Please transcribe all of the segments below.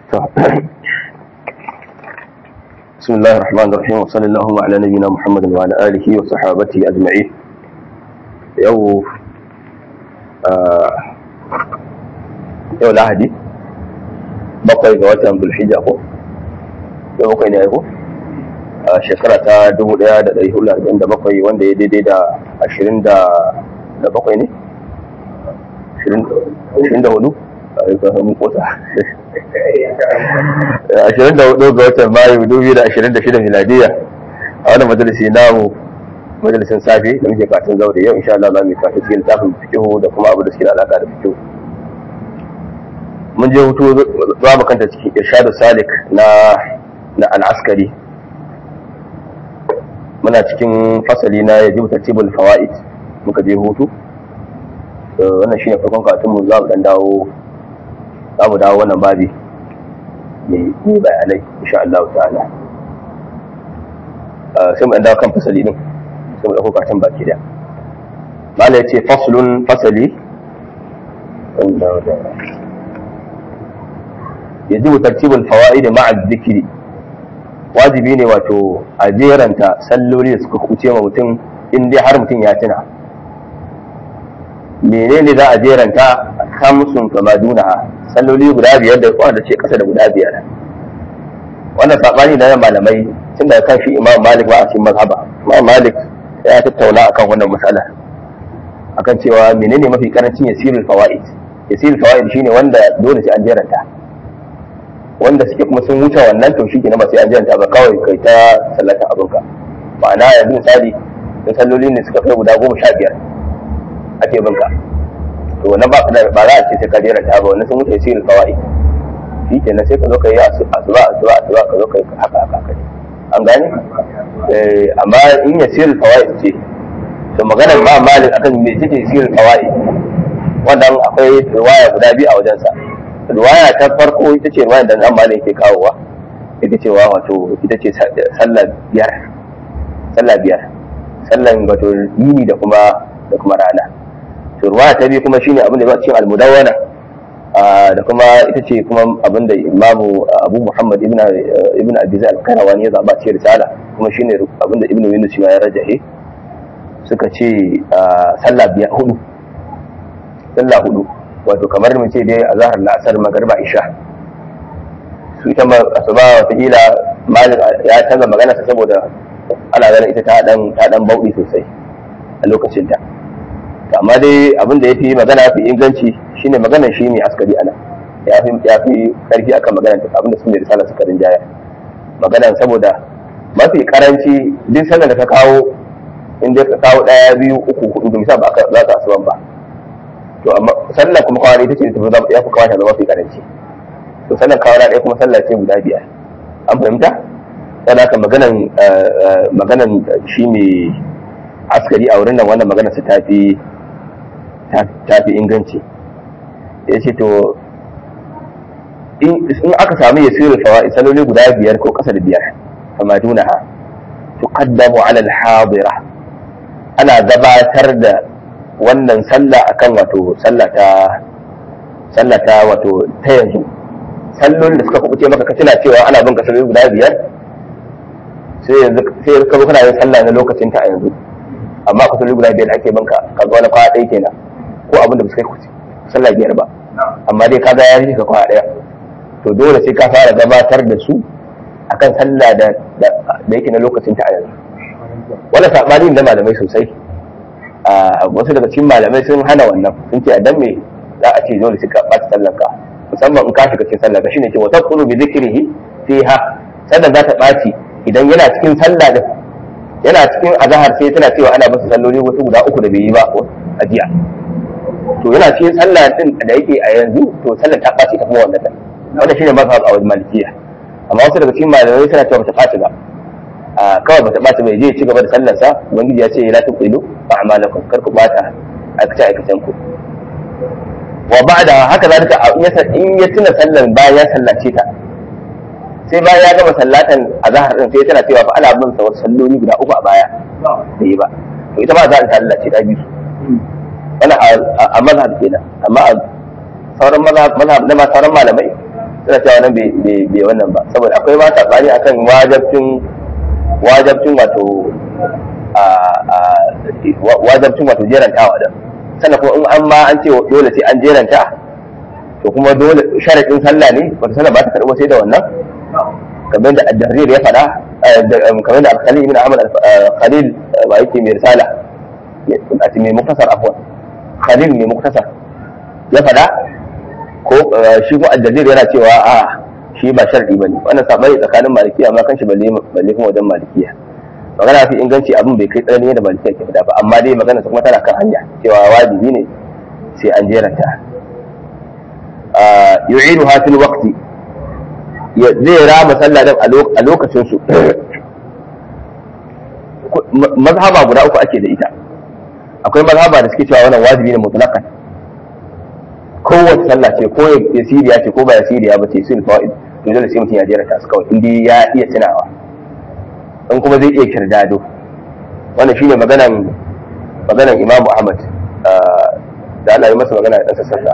بسم الله الرحمن الرحيم وصلى اللهم على نبينا محمد وعلى آله وصحابته أجمعين يو آه يو lahadi bakwai ga watan bulhijja ko yau bakwai ne ko a shekara ta 1447 wanda ya daidai da 20 da bakwai ne 24 mun kota 24 ga watan mayu 2026 miladiya a wani majalisi namu majalisin safe da muke katin zaure yau insha Allah za mu katin cikin tafin fikihu da kuma abu da suke da alaka da fikihu mun je hutu za mu kanta cikin irshadu salik na na al'askari muna cikin fasali na yajibu tartibul fawaid muka je hutu wannan shine farkon karatun mu za mu dan dawo za mu dawo wannan babi mai bayanai insha Allah ta'ala sai mu dan dawo kan fasali din sai mu dauko karatun baki da mala yace faslun fasali yajibu tartibul fawaid ma'a dhikri wajibi ne wato a jeranta salloli da suka kuce ma mutum in dai har mutum ya tuna menene za a jeranta kamsun kama duna salloli guda biyar da wanda ce kasa da guda biyar wannan sabani na malamai tun da kan shi imam malik ba a cikin mazhaba imam malik ya tattauna akan wannan matsala akan cewa menene mafi karancin yasirul fawaid yasirul fawaid shine wanda dole sai an jeranta wanda suke kuma sun wuce wannan to shi ke ba sai an jeranta ba kawai kai ta sallata abinka ma'ana yanzu misali da salloli ne suka kai guda goma sha biyar ake binka to wannan ba ba za a ce sai ka jera ta ba wannan sun wuce sirrin kawai shi kenan sai ka zo ka yi asuba asuba asuba ka zo ka yi haka haka kai an gane amma in ya sirrin kawai ce to magana ba malik akan me take sirrin kawai wannan akwai riwaya guda biyu a wajensa riwaya ta farko ita ce riwaya da nan malik ke kawowa ita cewa wato ita ce sallah biyar sallah biyar sallan wato yini da kuma da kuma rana to ruwa ta biyu kuma shine abin da ya cikin almudawwana da kuma ita ce kuma abin da imamu abu muhammad ibn ibn abiz al-karawani ya zaba ce risala kuma shine abin da ibn yunus ma ya rajahe suka ce sallah biya hudu sallah hudu wato kamar mu ce dai azhar la'asar magriba isha su ita asuba wata kila malik ya canza magana saboda ana ganin ita ta dan ta dan bauɗi sosai a lokacin ta amma dai abin da ya fi magana fi inganci shine maganar shi ne askari ana ya fi ya fi karfi akan maganar ta abin da sun da risala suka rinjaya maganar saboda mafi karanci duk sallar da ka kawo in dai ka kawo daya biyu uku hudu misal ba za ka asuban ba to amma sallar kuma kawai ita ce ta ya fi kawata zama mafi karanci to sallar kawai ɗaya kuma sallar ce guda biyar an fahimta yana haka maganan maganan shi ne askari a wurin nan wannan maganar su tafi tafi inganci ya ce to in aka samu ya sirri fawa'i saloli guda biyar ko kasa da biyar fama dunaha tuqaddamu ala al-hadira ana gabatar da wannan sallah akan wato sallah ta sallah ta wato ta yanzu sallolin da suka kubuce maka ka tuna cewa ana bin ka saloli guda biyar sai yanzu sai ka zo kana yin sallah na lokacin ta a yanzu amma ka saloli guda biyar ake binka ka ga wani kwaya ɗaya kenan ko abin da ba su kai sallah biyar ba amma dai ka ga ya rike ka kwaya ɗaya to dole sai ka fara gabatar da su akan sallah da da yake na lokacin ta a yanzu wannan sabani da malamai sosai a wasu daga cikin malamai sun hana wannan sun ce a dan me za a ce dole sai ka ɓata sallar ka musamman in ka shiga cikin sallar ka shine ce wa taqulu bi dhikrihi fiha sallar za ta ɓaci idan yana cikin sallah da yana cikin azahar sai tana cewa ana masa salloli wasu guda uku da bai yi ba a jiya to yana cikin sallah din da yake a yanzu to sallar ta ɓaci ta kuma wannan ta wannan shine mazhab a wajen malikiya amma wasu daga cikin malamai suna cewa bata ɓaci ba a kawai bata ɓaci ba je ci gaba da sallar sa ubangiji ya ce la tuqilu a'malakum kar ku bata aikace aikacen ku wa ba'da haka zalika in ya tuna sallar bayan ya sallace ta sai bayan ya gama sallatan a zahar din sai tana cewa fa ana bin sa wasu salloli guda uku a baya da yi ba to ita ma za ta sallace ta biyu wannan a mazhab kenan amma a sauran mazhab mazhab na sauran malamai suna cewa nan bai wannan ba saboda akwai ma sabani akan wajabcin wajabcin wato wajabcin wato jerantawa da sannan kuma in an ma an ce dole sai an jeranta to kuma dole sharaɗin sallah ne wata sallah ba ta karɓo sai da wannan kamar da ad-darrir ya faɗa kamar da al-khalil ibn ahmad al-khalil ba yake mai risala a cikin mai muktasar afwan khalil mai muktasar ya faɗa ko shi ko ad-darrir yana cewa a shi ba sharɗi bane wannan sabani tsakanin malikiya amma kanshi balle balle kuma wajen malikiya magana fi inganci abin bai kai tsanani da malikiya ke faɗa ba amma dai magana kuma tana kan hanya cewa wajibi ne sai an jeranta yu'iduha fil waqti zai rama sallah din a lokacin su mazhaba guda uku ake da ita akwai mazhaba da suke cewa wannan wajibi ne mutlaqan kowace sallah ce ko ya siriya ce ko ba ya siriya ba ce sun fawaid to dole sai mutum ya jera ta su kawai inda ya iya tunawa in kuma zai iya kirdado wannan shine maganan maganan Imam Ahmad da Allah ya masa magana da sassarta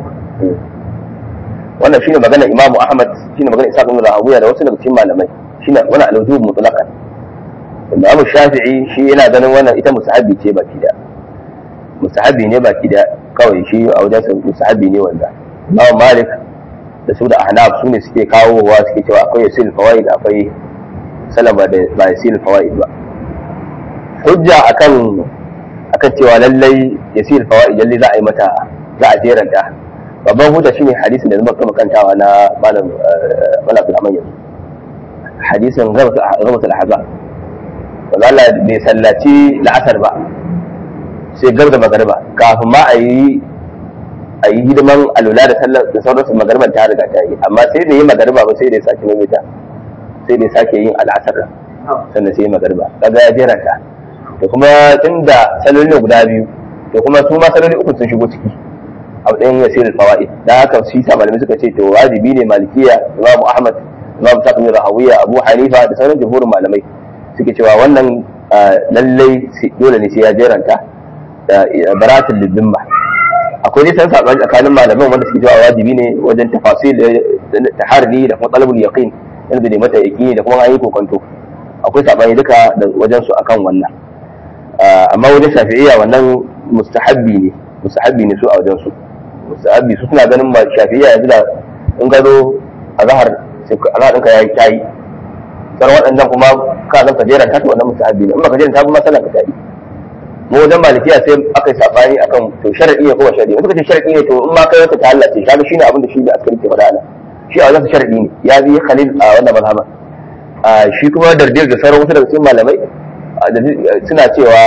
wannan shine maganar Imam Ahmad shine maganar Isa ibn Rahawiya da wasu daga cikin malamai shine wannan al-wujub mutlaqan Imam Shafi'i shi yana ganin wannan ita musahabi ce baki da musahabi ne baki da kawai shi a wajen sa musahabi ne wanda Imam Malik da su da Ahnaf su ne suke kawowa suke cewa akwai yasil fawaid akwai salama da ba yasil fawaid ba hujja akan akan cewa lallai yasil fawaid lalle za a yi mata za a jeranta babban hujja shine hadisin da zama kama kantawa na malam malam Abdulrahman yanzu hadisin gabas al-ahzab wanda Allah bai sallaci la'asar ba sai gab da magariba kafin ma a yi a yi hidiman alula da sallar da sauransu magariban ta riga ta yi amma sai da yi magariba ba sai da ya sake maimaita sai da ya sake yin al'asar sannan sai yi magariba kaga ya jeranta da kuma tun da saloli guda biyu to kuma su ma saloli uku sun shigo ciki a matsayin yasirin fawaid da haka shi sa malamai suka ce to wajibi ne malikiya imamu ahmad imamu sa'id rahawiya abu hanifa da sauran jumhurin malamai suke cewa wannan lallai dole ne sai ya jeranta da baratul lidimma akwai nisan sabani tsakanin malaman wanda suke cewa wajibi ne wajen tafasil da taharri da kuma talabul yaqin yanzu da mata yaqini da kuma ayi kokonto akwai sabani duka da wajen su akan wannan amma wajen shafi'iyya wannan mustahabbi ne mustahabbi ne su a wajen su mustahabbi su suna ganin ma shafi'iyya yanzu da in gado a zahar azhar ɗinka yayi tayi sai waɗannan kuma ka zan ka jeranta ta wannan mustahabbi ne in baka jeranta ba masalan ka tayi mu wajen malikiya sai aka yi sabani akan to sharadi ne ko ba sharadi suka ce sharadi ne to in ma kai wata ta halace kaga shine abin da shi da askari ke faɗa ana shi a wajen sharadi ne ya bi khalil a wannan mazhaba shi kuma dardir da sauran wasu daga cikin malamai suna cewa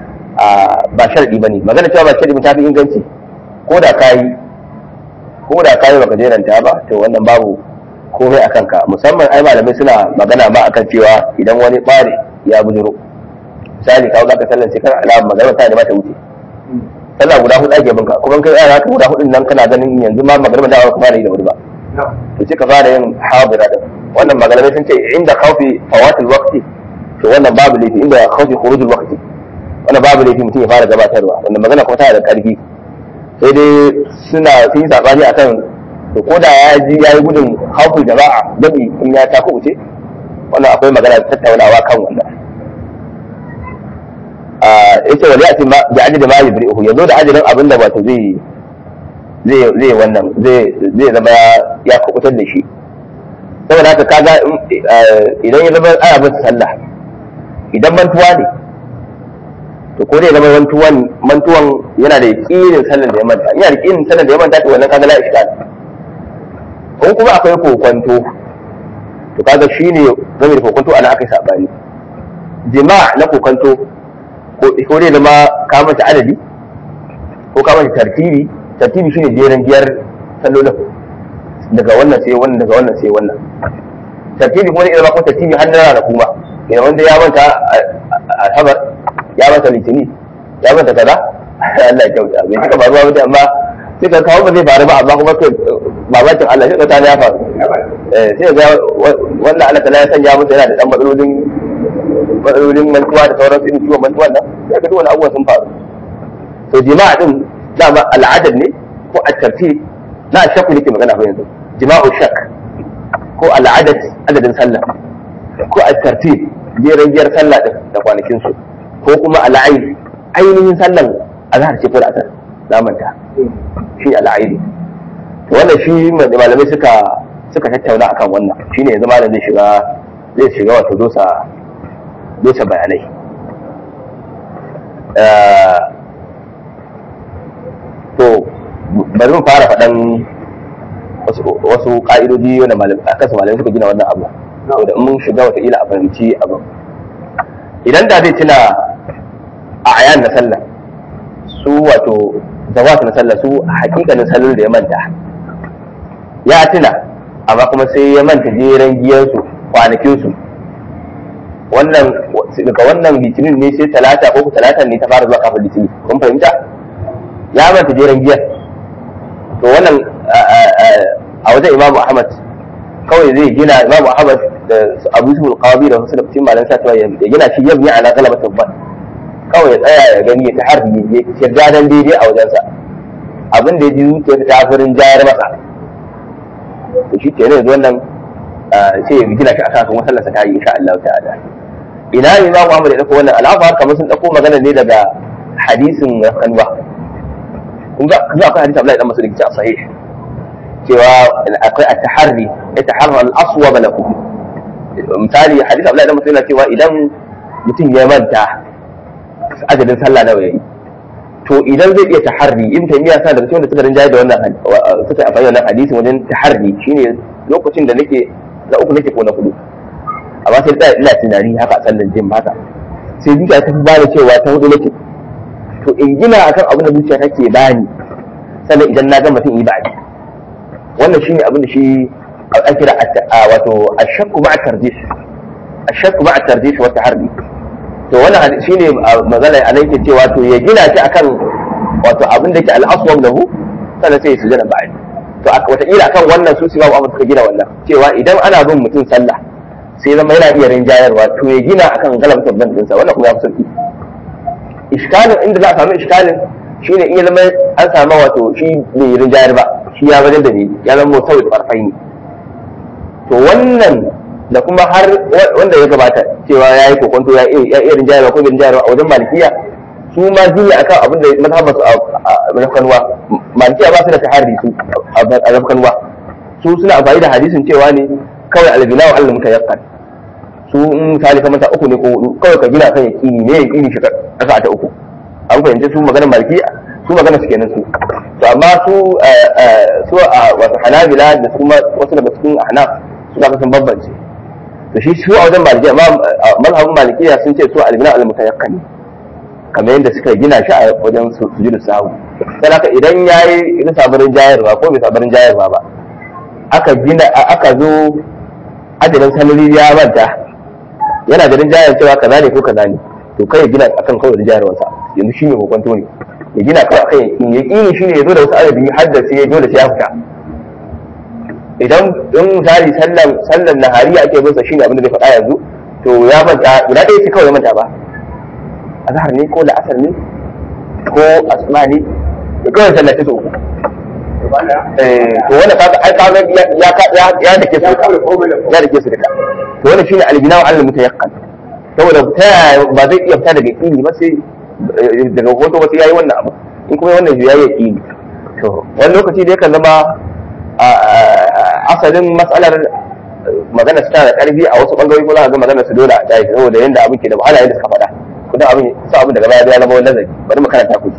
ba sharadi bane magana cewa ba sharadi ta fi inganci ko da kayi ko da kayi baka jeranta ba to wannan babu komai a kanka musamman ai malamai suna magana ma akan cewa idan wani ɓare ya bujiro misali kawo za ka sallar sai kan alama magana ta ne mata wuce sallah guda hudu ake binka kuma kai yara ka guda hudun nan kana ganin yanzu ma magana da ba fara yi da wuri ba to sai ka fara yin hadira din wannan malamai sun ce inda khawfi fawatil waqti to wannan babu laifi inda khawfi khurujul waqti wannan babu laifi mutum ya fara gabatarwa wannan magana kuma tana da karfi sai dai suna sun yi sabani akan to ko da ya ji ya yi gudun khawful jama'a dabi in ya ta kuce wannan akwai magana tattaunawa kan wannan yace wali ati ma bi ajli ma yubri'uhu yazo da ajalin abin da wato zai zai zai wannan zai zai zama ya kubutar da shi saboda haka kaga idan ya zama ana bin sallah idan mantuwa ne to ko dai zama mantuwan mantuwan yana da yakinin sallar da ya manta yana da yakinin sallar da ya manta to wannan kaga la iskal ko kuma akwai kokonto to kaga shine game da kokonto ana akai sabani jima' na kokonto ko dai zama ka mata adadi ko ka mata tartibi tartibi shine jeren giyar sallolin daga wannan sai wannan daga wannan sai wannan tartibi kuma zai zama ko tartibi har na kuma idan wanda ya manta alhabar ya manta litini ya manta kaza Allah ya kyauta bai cika faruwa ba amma sai ka kawo ba zai faru ba amma kuma kai babakin Allah sai ka ta ya faru eh sai ga wannan Allah ta ya sanya musu yana da dan matsalolin matsalolin mantuwa da sauransu irin ciwon mantuwa nan sai ka wani abubuwan sun faru to jima'a din dama al'adar ne ko a tartib na shakku nake magana fa yanzu jima'u shak ko al'adad adadin sallah ko al-tartib jeran giyar sallah din da kwanakin su ko kuma al'ain ainihin sallan azhar ce ko da asar zamanta shi al'aini to wannan shi malamai suka suka tattauna akan wannan shine yanzu malam zai shiga zai shiga wato dosa dosa bayanai to bari mu fara faɗan wasu ƙa'idoji wanda akasa malamai suka gina wannan abu saboda mun shiga wataƙila a fahimci abu idan da zai tuna a ayan na sallah su wato zawat na sallah su hakikanin sallar da ya manta ya tuna amma kuma sai ya manta jeren giyarsu kwanakinsu wannan daga wannan litinin ne sai talata ko talata ne ta fara zuwa kafin litinin kun fahimta ya manta jeren giyar to wannan a wajen imamu ahmad kawai zai gina imamu ahmad da abu su alqabi da wasu da cikin malan sa ya gina shi yabni ala galabatin ban kawai ya tsaya ya gani ya ta harbi ya kirga dan daidai a wajensa abin da ya ji zuciya ta furin jayar masa to shi ke ne yanzu wannan sai ya gina shi a kan kuma sallarsa ta yi insha Allah ta'ala ina ne imamu ahmad ya dauko wannan al'afar kamar sun dauko magana ne daga hadisin kanwa kun ga za akwai hadisi Abdullahi dan Mas'ud da ke sahih cewa akwai at-taharri yataharra al-aswab lahu misali hadisi Abdullahi dan Mas'ud yana cewa idan mutum ya manta ajalin sallah nawa yayi to idan zai iya taharri in taymiya sa daga cikin da suka rinjaye da wannan suka amfani wannan hadisin wajen taharri shine lokacin da nake na uku nake ko na kudu amma sai da ina tunani haka sallan jin haka sai zuciya ta fi bani cewa ta hudu nake to in gina akan abin da zuciya take bani sannan idan na ga mutum yi ba'adi wannan shine abin da shi ake kira wato ashakku ma'a tarjih ashakku ma'a tarjih wa taharri to wannan shine magana a nan ke cewa to ya gina shi akan wato abin da ke al-aswab lahu sannan sai su jira ba'adi to wata kila akan wannan su babu abin suka gina wannan cewa idan ana bin mutum sallah sai zama yana iya rinjayarwa to ya gina akan galabtar ban dinsa wannan kuma ya fi sauki iskalin inda za a samu iskalin shi ne iya zama an samu wato shi bai yi rinjayar ba shi ya wajen da ne ya zama sau da farfai ne to wannan da kuma har wanda ya gabata cewa ya yi kokonto ya iya rinjayarwa ko bai rinjayarwa a wajen malikiya su ma jiya akan abin da mazhabar su a rafkanwa malikiya ba su da tahari su a rafkanwa su suna amfani da hadisin cewa ne kawai albina wa allah mutayakkan su in misali kamar ta uku ne ko hudu kawai ka gina kan yakini ne yakini shi kasa ta uku an fahimci su magana malki su magana su kenan su to amma su su a wasu hanabila da su wasu daga cikin ahnaf su ka sun bambance to shi su a wajen maliki amma mazhabin malikiya sun ce su albina al mutayakkani kamar yadda suka gina shi a wajen sujudu sahu sai haka idan yayi idan sabarin jayarwa ko bai sabarin jayarwa ba aka gina aka zo ajalin sanari ya manta yana ganin jayar cewa kaza ne ko kaza ne to kai ya gina akan kawai da jayarwarsa yanzu shi ne hukunto ne ya gina kawai akan yakin yakini shi ne ya zo da wasu adadi har da sai ya dole sai ya fita idan in misali sallan sallan nahariya ake bin sa shi ne abin da zai faɗa yanzu to ya manta guda ɗaya ce kawai ya manta ba azhar ne ko la'asar ne ko asma ne da kawai sallar ta so to wannan kaga ai kaga ya ya ya dake su ya dake su duka to wannan shine albina wa al mutayaqqan saboda ta ba zai iya fita daga yaqini ba sai daga hoto ba sai yayi wannan abu in kuma wannan yayi yaqini to wani lokaci dai kan zama asalin matsalar magana su tana da karfi a wasu bangarori ko za ka ga magana su dole a tayi saboda yanda abin ke da wahala yadda suka faɗa kudin abin sa abin daga baya ya zama wani nazari bari mu karanta ku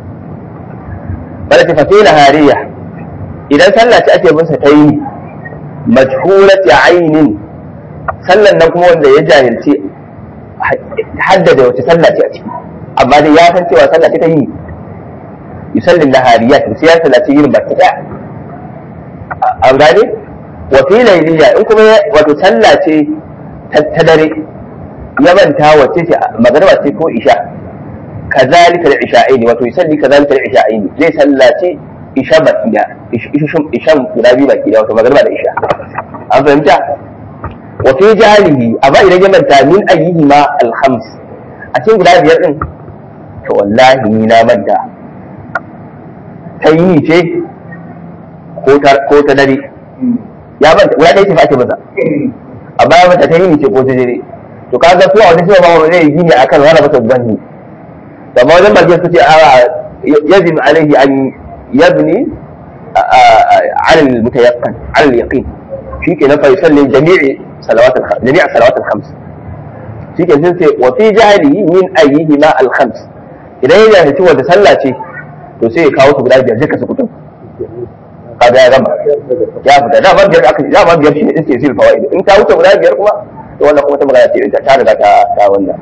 bala tafatina hariya idan sallah ce ake bin sa ta yi majhulati ainin sallan nan kuma wanda ya jahilci haddada wace sallah ce a ciki amma dai ya san cewa sallah ce ta yi yusallin nahariyat sai ya sallaci yin baki daya an gane wa fi layliya in kuma wato sallah ce ta dare ya manta wace ce magariba ce ko isha kazalika al-isha'aini wato yusalli kazalika al-isha'aini zai sallaci isha baki da ishan guda biyu baki da wato magariba da isha an fahimta wa fi jahilihi amma idan ya manta min ayyihi ma al-khams a cikin guda biyar din to wallahi ni na manta ta yi ce ko ta dare ya ban guda ɗaya ce fa ake masa amma ya mata ta yi ce ko ta jere to kaga su a wani cewa ba zai yi gini akan wani masa zanni amma wajen bakin su ce a yazin alaihi an yabni على المتيقن على اليقين في كده فيصلي جميع صلوات الخمس جميع الصلوات الخمس في كده وفي جهله من ايهما الخمس idan ya jahilci wata sallah ce to sai ya kawo su guda biyar duka su kutum kaga ya gama ya fita da ba biyar aka da ba biyar shi ne sai sil fawaid in ta wuce guda biyar kuma to wannan kuma ta magana ce ta riga ta ta wannan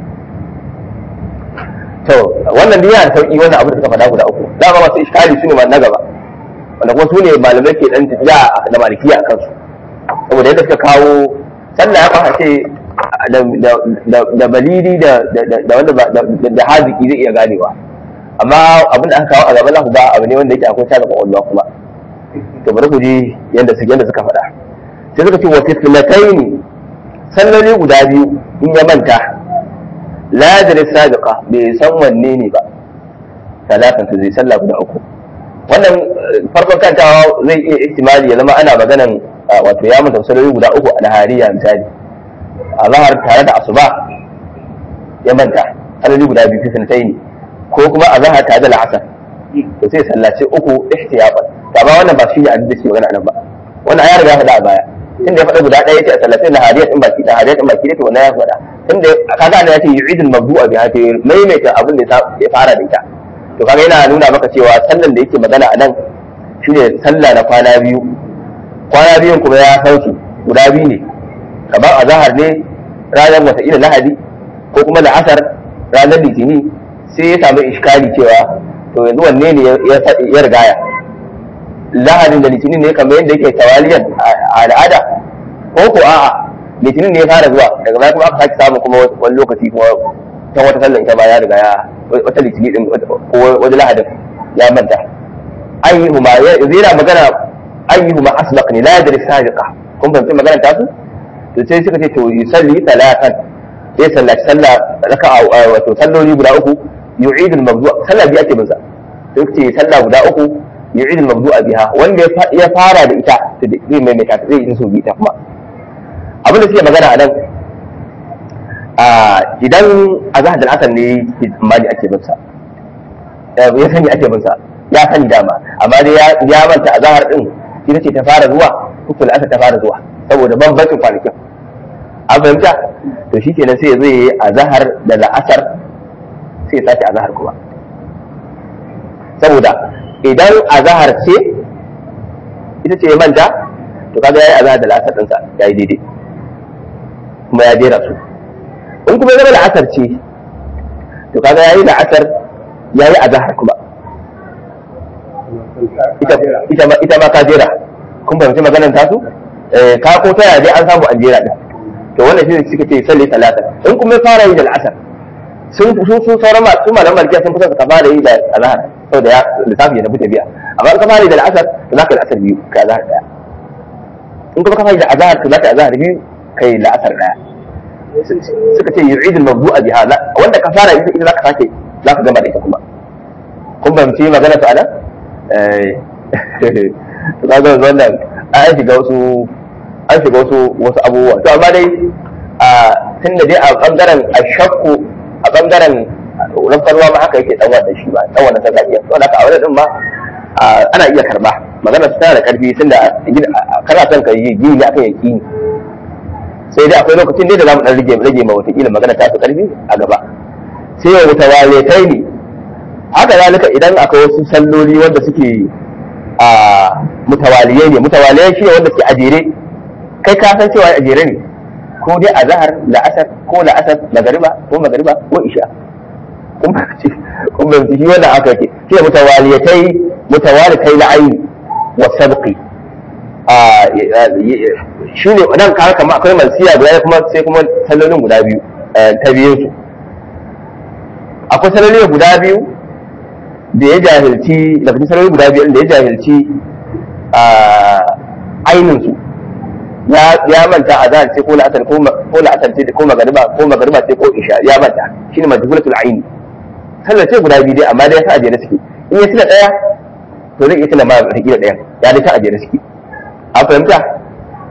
to wannan dai yana da sauki wannan abu da suka faɗa guda uku dama masu iskali su ne ma na gaba wanda kuma su ne malamai ke dan tafiya da malikiya a kansu saboda yadda suka kawo sallah ya fara ce da balidi da wanda da haziki zai iya ganewa amma abin da aka kawo a gaban lahu ba abu ne wanda yake akwai tada kwakwalwa kuma to bari ku ji yadda su yadda suka faɗa sai suka ce wa tislataini salloli guda biyu in ya manta la yadri sabiqa bai san wanne ne ba talatan su zai sallah guda uku wannan farkon kantawa zai iya ihtimali ya zama ana maganan wato ya manta salloli guda uku a nahariya misali a zahar tare da asuba ya manta salloli guda biyu fi sanatai ne ko kuma a zahar tare da la'asar to sai sallace uku ihtiyaban to amma wannan ba shi ne abin da ke magana nan ba wannan ya riga faɗa a baya tun da ya faɗa guda ɗaya ce a sallace nahariya din baki da hariya din baki da to wannan ya faɗa tun da kaga ana ya ce yu'idul mabdu'a bi hati maimaita abin da ya fara da ita to kaga yana nuna maka cewa sallan da yake magana a nan shine sallah na kwana biyu kwana biyun kuma ya san su guda biyu ne kamar a zahar ne ranar wataƙila lahadi ko kuma la'asar ranar litini sai ya samu iskali cewa to yanzu wanne ne ya rigaya lahadin da litinin ne kamar yadda yake tawaliyan a al'ada ko ko a'a litinin ne ya fara zuwa daga baya kuma aka sake samu kuma wani lokaci kuma ta wata sallan ita ma ya riga ya wata litini din ko wani lahadin ya manta ayyuhuma yanzu yana magana ayyuhuma asbaq ne la yadri sabiqa kun fahimci magana ta su to sai suka ce to yusalli talatan sai sallaci sallah raka'a wato salloli guda uku yu'id al-mabdu sallah biya ake binsa sai ce sallah guda uku yu'id al-mabdu biha wanda ya fara da ita to zai maimaita ta zai yi su bi ta kuma abin da suke magana a nan idan a zahar da asar ne mali ake binsa ya sani ake binsa ya sani dama amma dai ya manta a zahar din ita ce ta fara zuwa hukun asar ta fara zuwa saboda bambancin kwanakin an fahimta to shi kenan sai zai yi a zahar da la'asar sai ya sace a zahar kuma saboda idan a zahar ce ita ce ya manta to kaga ya yi a zahar da la'asar ɗinsa ya yi daidai kuma ya jera su in kuma zama la'asar ce to kaga ya yi la'asar ya yi a zahar kuma ita ma ka jera kun fahimci maganar tasu ka ko ta dai an samu an jera din to wannan shi suka ce salli talata in kuma fara yi da al'asar sun su su sauran ma su malaman malikiya sun fita ka fara yi da azhar saboda ya lissafi ya tafi biya amma in ka fara yi da al'asar to zaka yi al'asar biyu ka azhar daya in kuma ka fara yi da azhar to zaka yi azhar biyu kai la'asar daya suka ce yu'id al-mawdu'a biha wanda ka fara ita zaka sake zaka gama da ita kuma kun fahimci magana su anan eh to kaga wannan an shiga wasu an shiga wasu wasu abubuwa to amma dai a tun da dai a bangaren a shakku a bangaren rafkarwa ma haka yake dan wannan shi ba dan wannan sarka iya saboda a wannan din ma ana iya karba magana su tana da karfi tunda kana son ka yi gini akan yakini sai dai akwai lokacin dai da zamu dan rage rage ma wata kila magana ta su karfi a gaba sai ya mutawalitai ne haka zalika idan akwai wasu salloli wanda suke a mutawaliyai ne mutawaliyai shi ne wanda suke ajere kai ka san cewa ajere ne ko dai a zahar la'asar ko la'asar magariba ko magariba ko isha kun ba ce kun ba shi wannan aka ke shi ne mutawaliyatai mutawalitai la'ayi wa sabqi a shi ne nan ka kama akwai mansiya guda kuma sai kuma sallolin guda biyu ta biyun su akwai sallolin guda biyu da ya jahilci daga cikin sallolin guda biyu da ya jahilci a ainin su ya manta a zahar ce ko la'asar ko la'asar ce ko magariba ko magariba ce ko isha ya manta shine majhulatul aini sallar ce guda biyu dai amma dai ya sa ajiyar suke in ya tuna daya to zai iya tuna ma hakika daya ya dai ta ajiyar suke an fahimta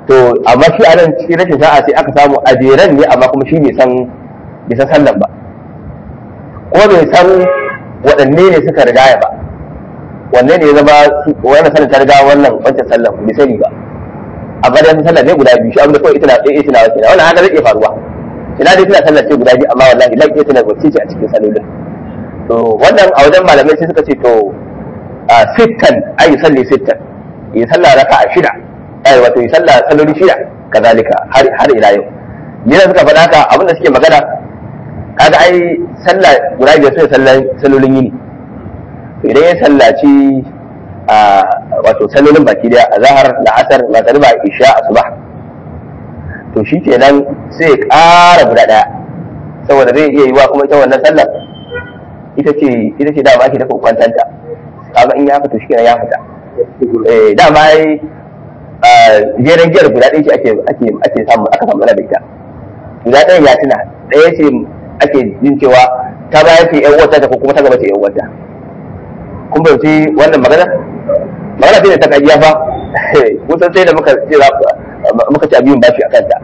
to amma shi a nan cikin rashin sa'a sai aka samu a jeren ne amma kuma shi bai san bai san sallan ba ko bai san waɗanne ne suka rigaya ba wanne ne ya zama wannan sallan ta riga wannan wancan sallan bai sani ba amma dai sallan ne guda biyu shi abin da kawai ita na ɗaya ita na wacce wannan haka zai iya faruwa ina dai tana sallar ce guda biyu amma wallahi lan iya tana wacce ce a cikin sallolin to wannan a wajen malamai sai suka ce to sittan ai salli sittan yi sallah raka a shida ai wato yi sallah salloli shida kazalika har har ila yau ni da suka faɗa haka abinda suke magana kaga ai sallah guda biyar sai sallan sallolin yini to idan ya sallaci a wato sallolin baki daya azhar la'asar magriba isha asbah to shi kenan sai ya ƙara guda ɗaya saboda zai iya yiwa kuma ita wannan sallar ita ce ita ce dama ake dafa kwantanta kaga in ya fita shi kenan ya fita eh dama ai jeren giyar guda ɗaya ce ake ake ake samu aka samu da ita guda ɗaya ya tuna ɗaya ce ake jin cewa ta baya ce yan wata ta ko kuma ta gaba ce yan wata kun bauci wannan magana magana ce da ta kajiya fa kusan sai da muka ce muka ci abin bashi a kanta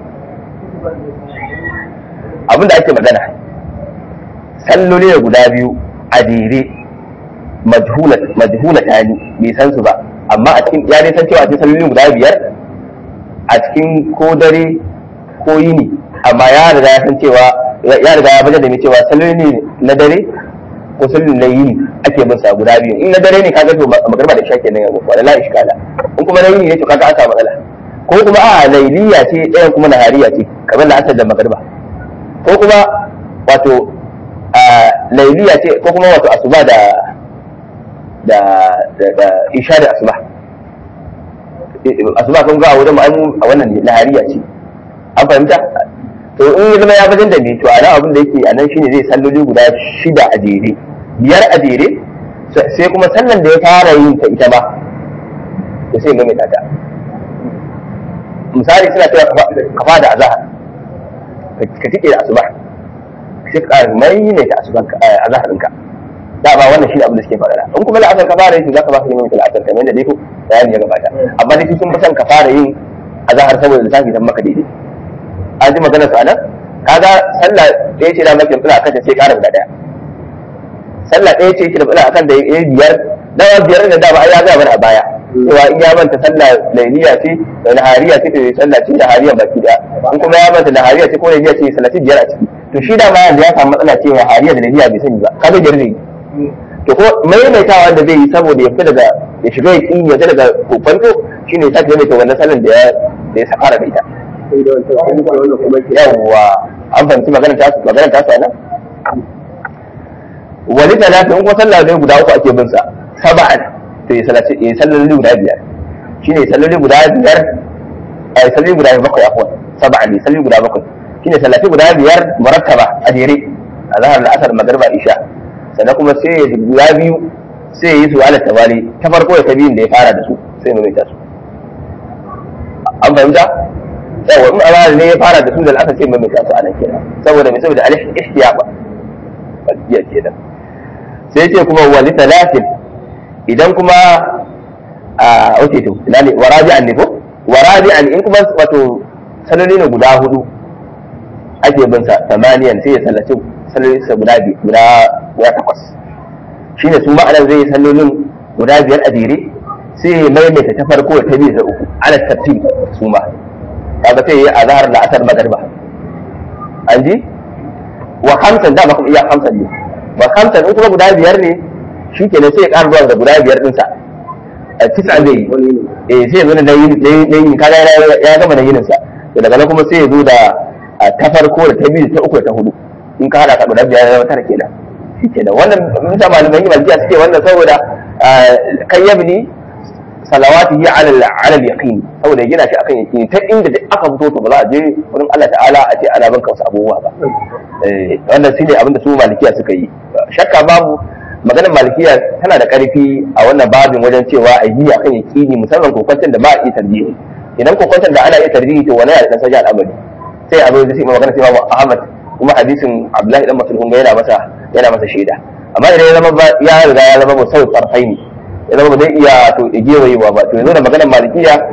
abinda ake magana salloli da guda biyu a jere majhula ta ni bai san su ba amma a cikin ya san cewa a cikin salloli guda biyar a cikin ko dare ko yini amma ya riga ya san cewa ya riga ya bajar da mai cewa salloli ne na dare ko salloli na yini ake bin sa guda biyu in na dare ne kaga to magarba da shake ne wala la iskala in kuma na yini ne to kaga an samu matsala ko kuma a lailiya ce ɗayan kuma nahariya ce kamar la'asar da magarba ko kuma wato a lailiya ce ko kuma wato asuba da da da isha da asuba asuba kun ga a wajen mu a wannan nahariya ce an fahimta to in ya zama ya bajan da ni to a nan abin da yake a nan shine zai salloli guda shida a jere biyar a jere sai kuma sallan da ya fara yin ta ita ma to sai maimaita ta misali suna cewa kafa da azahar ka tike da asuba sai ka mai ne ta asuban azahar ɗinka da ba wannan shine abin da suke faɗa in kuma la'asar ka fara yin za ka ba ka neman la'asar kamar yadda dai ko bayani ya gabata amma dai sun fi son ka fara yin azahar saboda lissafi dan maka daidai an ji maganar su anan kaga sallah ɗaya ce da maka fila akan ta sai ƙara guda ɗaya sallah ɗaya ce yake da fila akan da ya biyar dawa biyar da dama ai ya ga mana a baya cewa in ya manta sallah lailiya ce da nahariya ce to sallah ce nahariya baki da in kuma ya manta nahariya ce ko lailiya ce sallah ce biyar a ciki to shi da ma yanzu ya samu matsala ce nahariya da lailiya bai sani ba kaga biyar ne to ko maimaitawa da zai yi saboda ya fita daga ya shiga ya kin ya fita daga kofanto shine ya sake maimaita wannan sallan da ya da ya fara da ita yawwa an fahimci magana ta su magana ta su nan wani talata in kuma sallah ne guda uku ake bin sa saba'an to ya sallaci ya salloli guda biyar shine salloli guda biyar a salloli guda bakwai afwan saba'an ne salloli guda bakwai shine sallaci guda biyar murattaba a jere a zahar la'asar magriba isha sannan kuma sai ya guda biyu sai ya yi su ala tabali ta farko da ta biyun da ya fara da su sai ya maimaita su an fahimta yawa in amana ne ya fara da su da al'asar sai maimaita su a nan kenan saboda mai saboda alif ihtiyaba jiya kenan sai ce kuma wali talatin idan kuma a wace to ina ne warabi'an ne ko warabi'an in kuma wato sanoni ne guda hudu ake bin sa tamaniyan sai ya sallaci sallolin sa guda guda guda takwas shine su ma'anar zai yi sallolin guda biyar a jere sai ya maimaita ta farko ta biyu da uku ala tartib su ma kaga sai yi azhar da asar magriba an ji wa khamsan da kuma iya khamsan ne wa khamsan in kuma guda biyar ne shikenan sai ya ƙara zuwa da guda biyar ɗinsa a tisa zai yi eh sai ya zo da yin kaga ya gama da yinin sa to daga nan kuma sai ya zo da ta farko da ta biyu ta uku da ta hudu in ka hada ka guda biyar ya zama tara kenan shikenan wannan mun sa malaman yi malkiya suke wannan saboda kan yabni salawatihi ala ala al-yaqin saboda ya gina shi akan yaqini ta inda da aka fito to ba za a je wurin Allah ta'ala a ce ana banka wasu abubuwa ba eh wannan shine abin da su malikiya suka yi shakka babu maganar malikiya tana da karfi a wannan babin wajen cewa a yi akan yaqini musamman kokwantar da ba a iya tarjihi idan kokwantar da ana iya tarjihi to wani ya da dan al'amari sai a zo da sai magana sai Imam Ahmad kuma hadisin Abdullahi dan Mas'ud kun ga yana masa yana masa shaida amma idan ya zama ya riga ya zama musawwi tarfaini ya zama ba zai iya to gewayewa ba to yanzu da maganar malikiya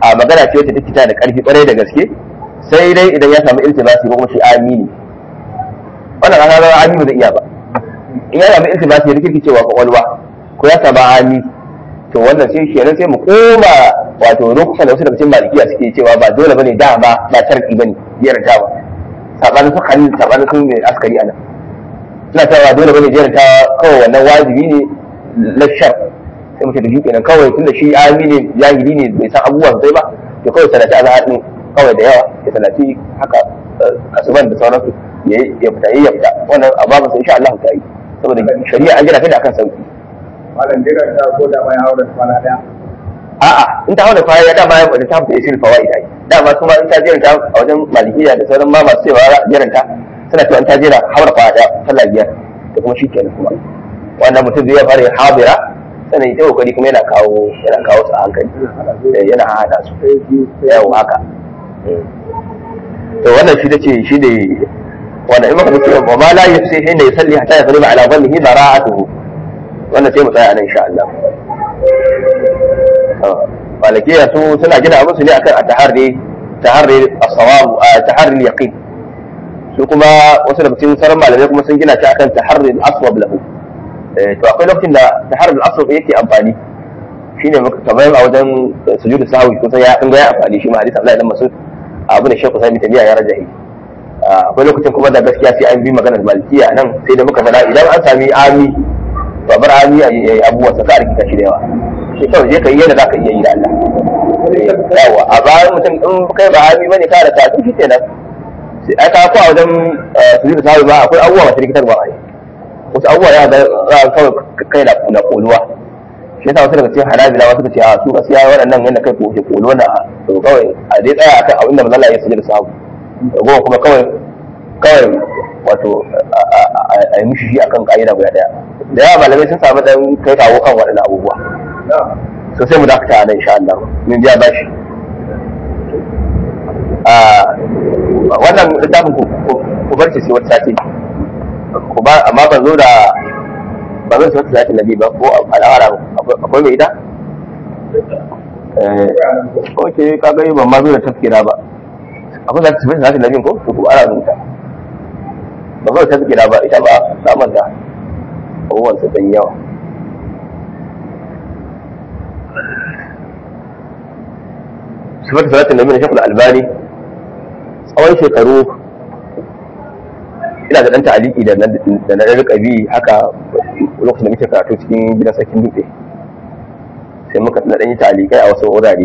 a magana ce wacce take ta da karfi kwarai da gaske sai dai idan ya samu iltibasi ko kuma shi amini wannan ana ga amini ba zai iya ba in ya samu iltibasi ya rikirki cewa kwakwalwa ko ya samu ami to wannan sai kenan sai mu koma wato lokacin da wasu daga cikin malikiya suke cewa ba dole bane dama ba sharki bane jerantawa sabanin su khalil sabanin su mai askari anan suna cewa dole bane jerantawa kawai wannan wajibi ne na shar sai mutum da shi kenan kawai tunda shi ami ne jahili ne bai san abubuwa sosai ba to kawai salati azhar din kawai da yawa ya salati haka asuban da sauransu ya fita ya fita wannan ababan sai insha Allah ta yi saboda shari'a an gina ta da akan sauki malam jiran ta ko da mai haura kwana daya a'a in ta haura kwana ya dama ya ta fita isil fawaid ai dama su ma in ta jiranta a wajen malikiya da sauran ma masu cewa jiranta suna cewa in ta jira haura kwana daya sallah biyar da kuma shi kenan kuma wannan mutum zai fara habira sannan ita kokari kuma yana kawo yana kawo su a hankali yana hada su yau haka to wannan shi tace shi ne wannan in muka ce wa ma la yafsi hinda yusalli hatta yaqriba ala dhannihi bara'atuhu wannan sai mu tsaya nan insha Allah malikiya su suna gina abin su ne akan at-taharri taharri as-sawab taharri al-yaqin su kuma wasu daga cikin sauran malamai kuma sun gina shi akan taharri al-aswab lahu to akwai lokacin da taharri al-aswab yake amfani shine kamar a wajen sujudu sahwi kusan ya ga ya amfani shi ma hadisi Abdullahi dan Mas'ud abu da Sheikh Usaimin Tabiya ya rajahi akwai lokacin kuma da gaskiya sai an bi maganar malikiya nan sai da muka faɗa idan an sami ami to bar ami a yi abubuwa sa ka rikita shi da yawa sai kawai je ka yi yadda zaka iya yi da Allah yawa a bayan mutum in kai ba ami bane ka da ta shi kenan sai aka ko a wajen sujudu sahwi ba akwai abubuwa masu rikitarwa a wasu abubuwa ya ga kawai kai na koluwa shi yasa wasu daga cikin hanabila wasu ce a su gaskiya waɗannan yadda kai ko ke kolo na to kawai a dai tsaya akan abin da manzala ya sujud sahabu goma kuma kawai kawai wato a yi mishi shi akan ka'ida guda daya da yawa malamai sun samu dan kai kawo kan waɗannan abubuwa so sai mu dakata nan insha Allah mun biya bashi wannan littafin ku bar shi sai wata sati ku ba amma ban zo da ba zan san salatin nabi ba ko al'ara akwai mai ita ok ka gani ban ma zo da tafkira ba akwai zata tafi salatin nabi ko to ku ara rubuta ba zo da tafkira ba ita ba samun ta abubuwan su dan yawa sifar salatin nabi na shekul albani tsawon shekaru ina da ɗan ta'aliki da na rika bi haka lokacin da muke karatu cikin gidan sarkin dutse sai muka na ɗan yi ta'alikai a wasu wurare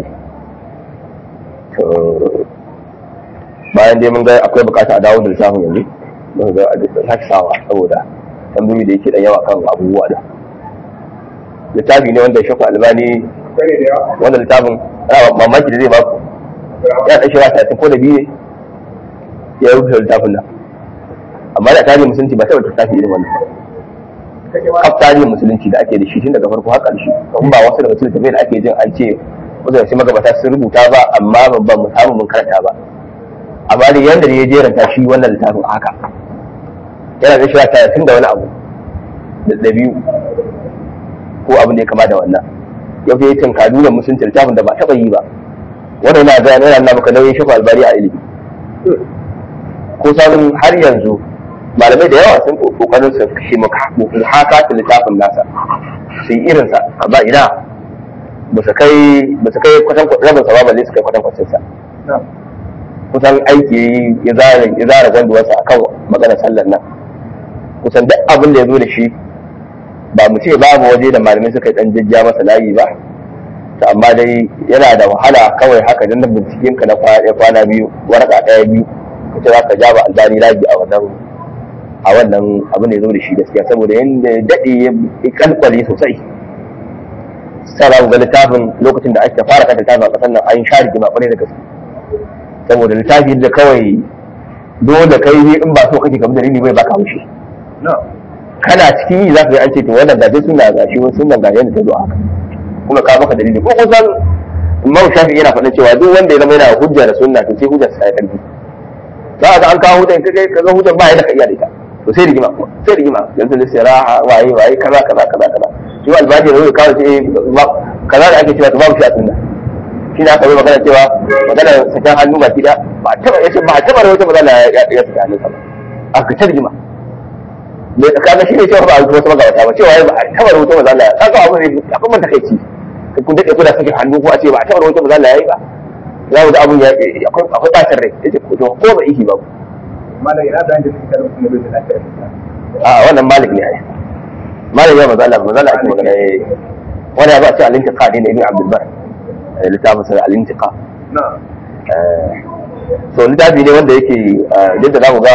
bayan dai mun ga akwai bukata a dawo da littafin yanzu mun ga sake sawa saboda tambayoyi da yake ɗan yawa kan abubuwa da littafi ne wanda shafa albani wanda littafin mamaki da zai baku ya ɗan shira talatin ko da biyu ne ya rubuta littafin nan amma da tarihin musulunci ba taɓa tafi irin wannan kaf tarihin musulunci da ake da shi tun daga farko har ƙarshe kuma ba wasu daga cikin tafiyar da ake jin an ce wasu daga magabata sun rubuta ba amma ba mu samu mun karanta ba amma da yanda ya jeranta shi wannan littafin haka yana da shi talatin da wani abu da biyu ko abin da ya kama da wannan yau ya tunkadu da musulunci littafin da ba taɓa yi ba wannan yana ga yana nuna maka nauyin shafa albari a ilimi ko sanin har yanzu malamai da yawa sun kokarin su kashe haka ta littafin nasa su yi irinsa amma ina ba su kai ba su kai kwatan rabin sa ba balle su kai kwatan kwatan sa kusan aiki ya zara ya zara gwanduwarsa akan maganar sallar nan kusan duk abin da ya zo da shi ba mu ce babu waje da malamai suka dan jajja masa layi ba to amma dai yana da wahala kawai haka dan binciken ka na kwana biyu waraka daya biyu kace za ka ja ba albani labi a wannan a wannan abin da ya zo da shi gaskiya saboda yadda ya daɗe ya kalkwale sosai sai za ga littafin lokacin da ake fara kanta littafin a ƙasar nan an sha rigima ƙwarai da gaske saboda littafi da kawai dole kai in ba so kake kamar dalili bai baka haushi kana cikin yi za ka yi an ce to wannan gaje suna gashi wani sunan gaje da ta zo haka kuma ka maka dalili ko kusan Imam Shafi yana faɗin cewa duk wanda ya zama yana hujja da sunna to sai hujjar sa ya karfi za ka ga an kawo hujjan kai ka ga hujjan ba ya da ka iya da ita to sai rigima sai rigima yanzu da siraha waye waye kaza kaza kaza kaza shi albani ne kawo sai kaza da ake cewa to babu shi a sunna shi ne aka yi magana cewa magana sakan hannu ba kida ba a taba yace ba a taba rawaito magana ya ya saka hannun sa ba aka tarjima me kaga shi ne cewa ba a rubuta wasu magabata ba cewa ba a taba rawaito magana kaga abu ne akwai man takeici kun dade kuna sakin hannu ko a ce ba a taba rawaito magana yayi ba za mu ga abun ya akwai akwai bacin rai yace ko ko ba ihi ba malam ina da yanda suke da mutum da bai da lafiya a wannan malik ne ai malik ya maza Allah maza Allah ake magana eh wani ya ba ce al-intiqa ne na ibn abdul bar eh, littafin sa al-intiqa na eh so littafi ne wanda yake eh, duk da zamu ga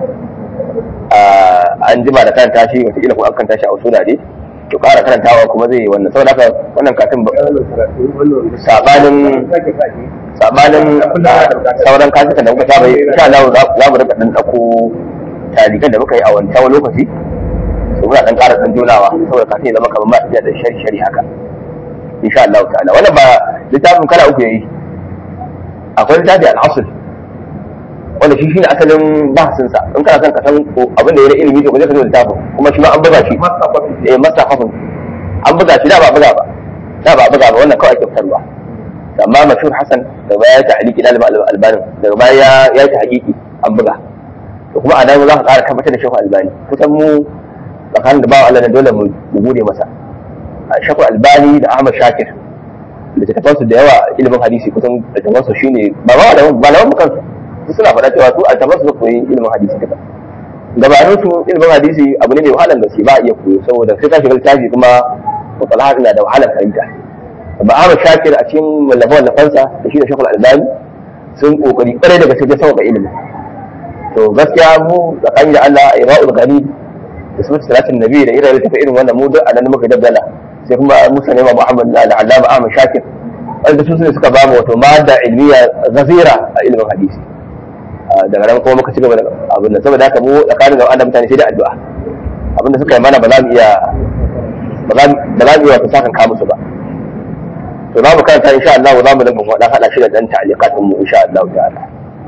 ah, an jima da karanta shi wata kila ko an karanta shi a usula ne to ƙara karantawa kuma zai yi wannan saboda haka wannan katin ba- wannan karatu wannan sabanin sake sake sabanin ah, sauran kasukan da muka saba yi insha Allah za za mu rika dan dauko talikan da muka yi a wancan lokaci su muna dan ƙara dan jonawa saboda kafin ya zama kamar ma da shari shari haka insha Allah ta'ala wannan ba littafin kala uku yayi akwai littafi al-asl wanda shi shine asalin bahasin sa in kana son ka san ko abin da ya na ilimi to ka je ka zo littafin kuma shi ma an buga shi masa kwafi eh masa kafin an buga shi da ba a buga ba da ba a buga ba wannan kawai ake fitarwa amma mashhur hasan da baya ya ta'aliki dalibin albani daga baya ya ya ta hakiki an buga to kuma a nan za ka ƙara tabbatar da shehu albani kusan mu tsakanin da bawa Allah na dole mu mu gode masa a shehu albani da ahmad shakir da ta tafansu da yawa ilimin hadisi kusan da tafansu shine ba ma da ba lawan mu kansu su suna faɗa cewa su a tafansu su koyi ilimin hadisi duka gabanin su ilimin hadisi abu ne mai wahalar gaske ba a iya koyo saboda sai ka shiga littafi kuma mutalaha na da wahalar fahimta amma Ahmad Shakir a cikin wallafa wallafansa da shi da Shekul Albani sun kokari kwarai daga sai sauka ilimi to gaskiya mu tsakani da Allah Ira'ul Ghani da sunan salatin Nabi da irin tafi irin wannan mu duk anan muka dabbala sai kuma Musa ne Muhammad da Allama Ahmad Shakir wanda su ne suka ba mu wato madda ilmiya gazira a ilimin hadisi daga nan kuma muka ci gaba da abin nan saboda haka mu tsakanin da Allah mutane sai da addu'a abinda suka yi mana ba za mu iya ba za mu iya wata sakan ka musu ba to za mu karanta insha Allah za mu dinga faɗa haɗa shi da ɗan ta'aliqatin mu insha Allah ta'ala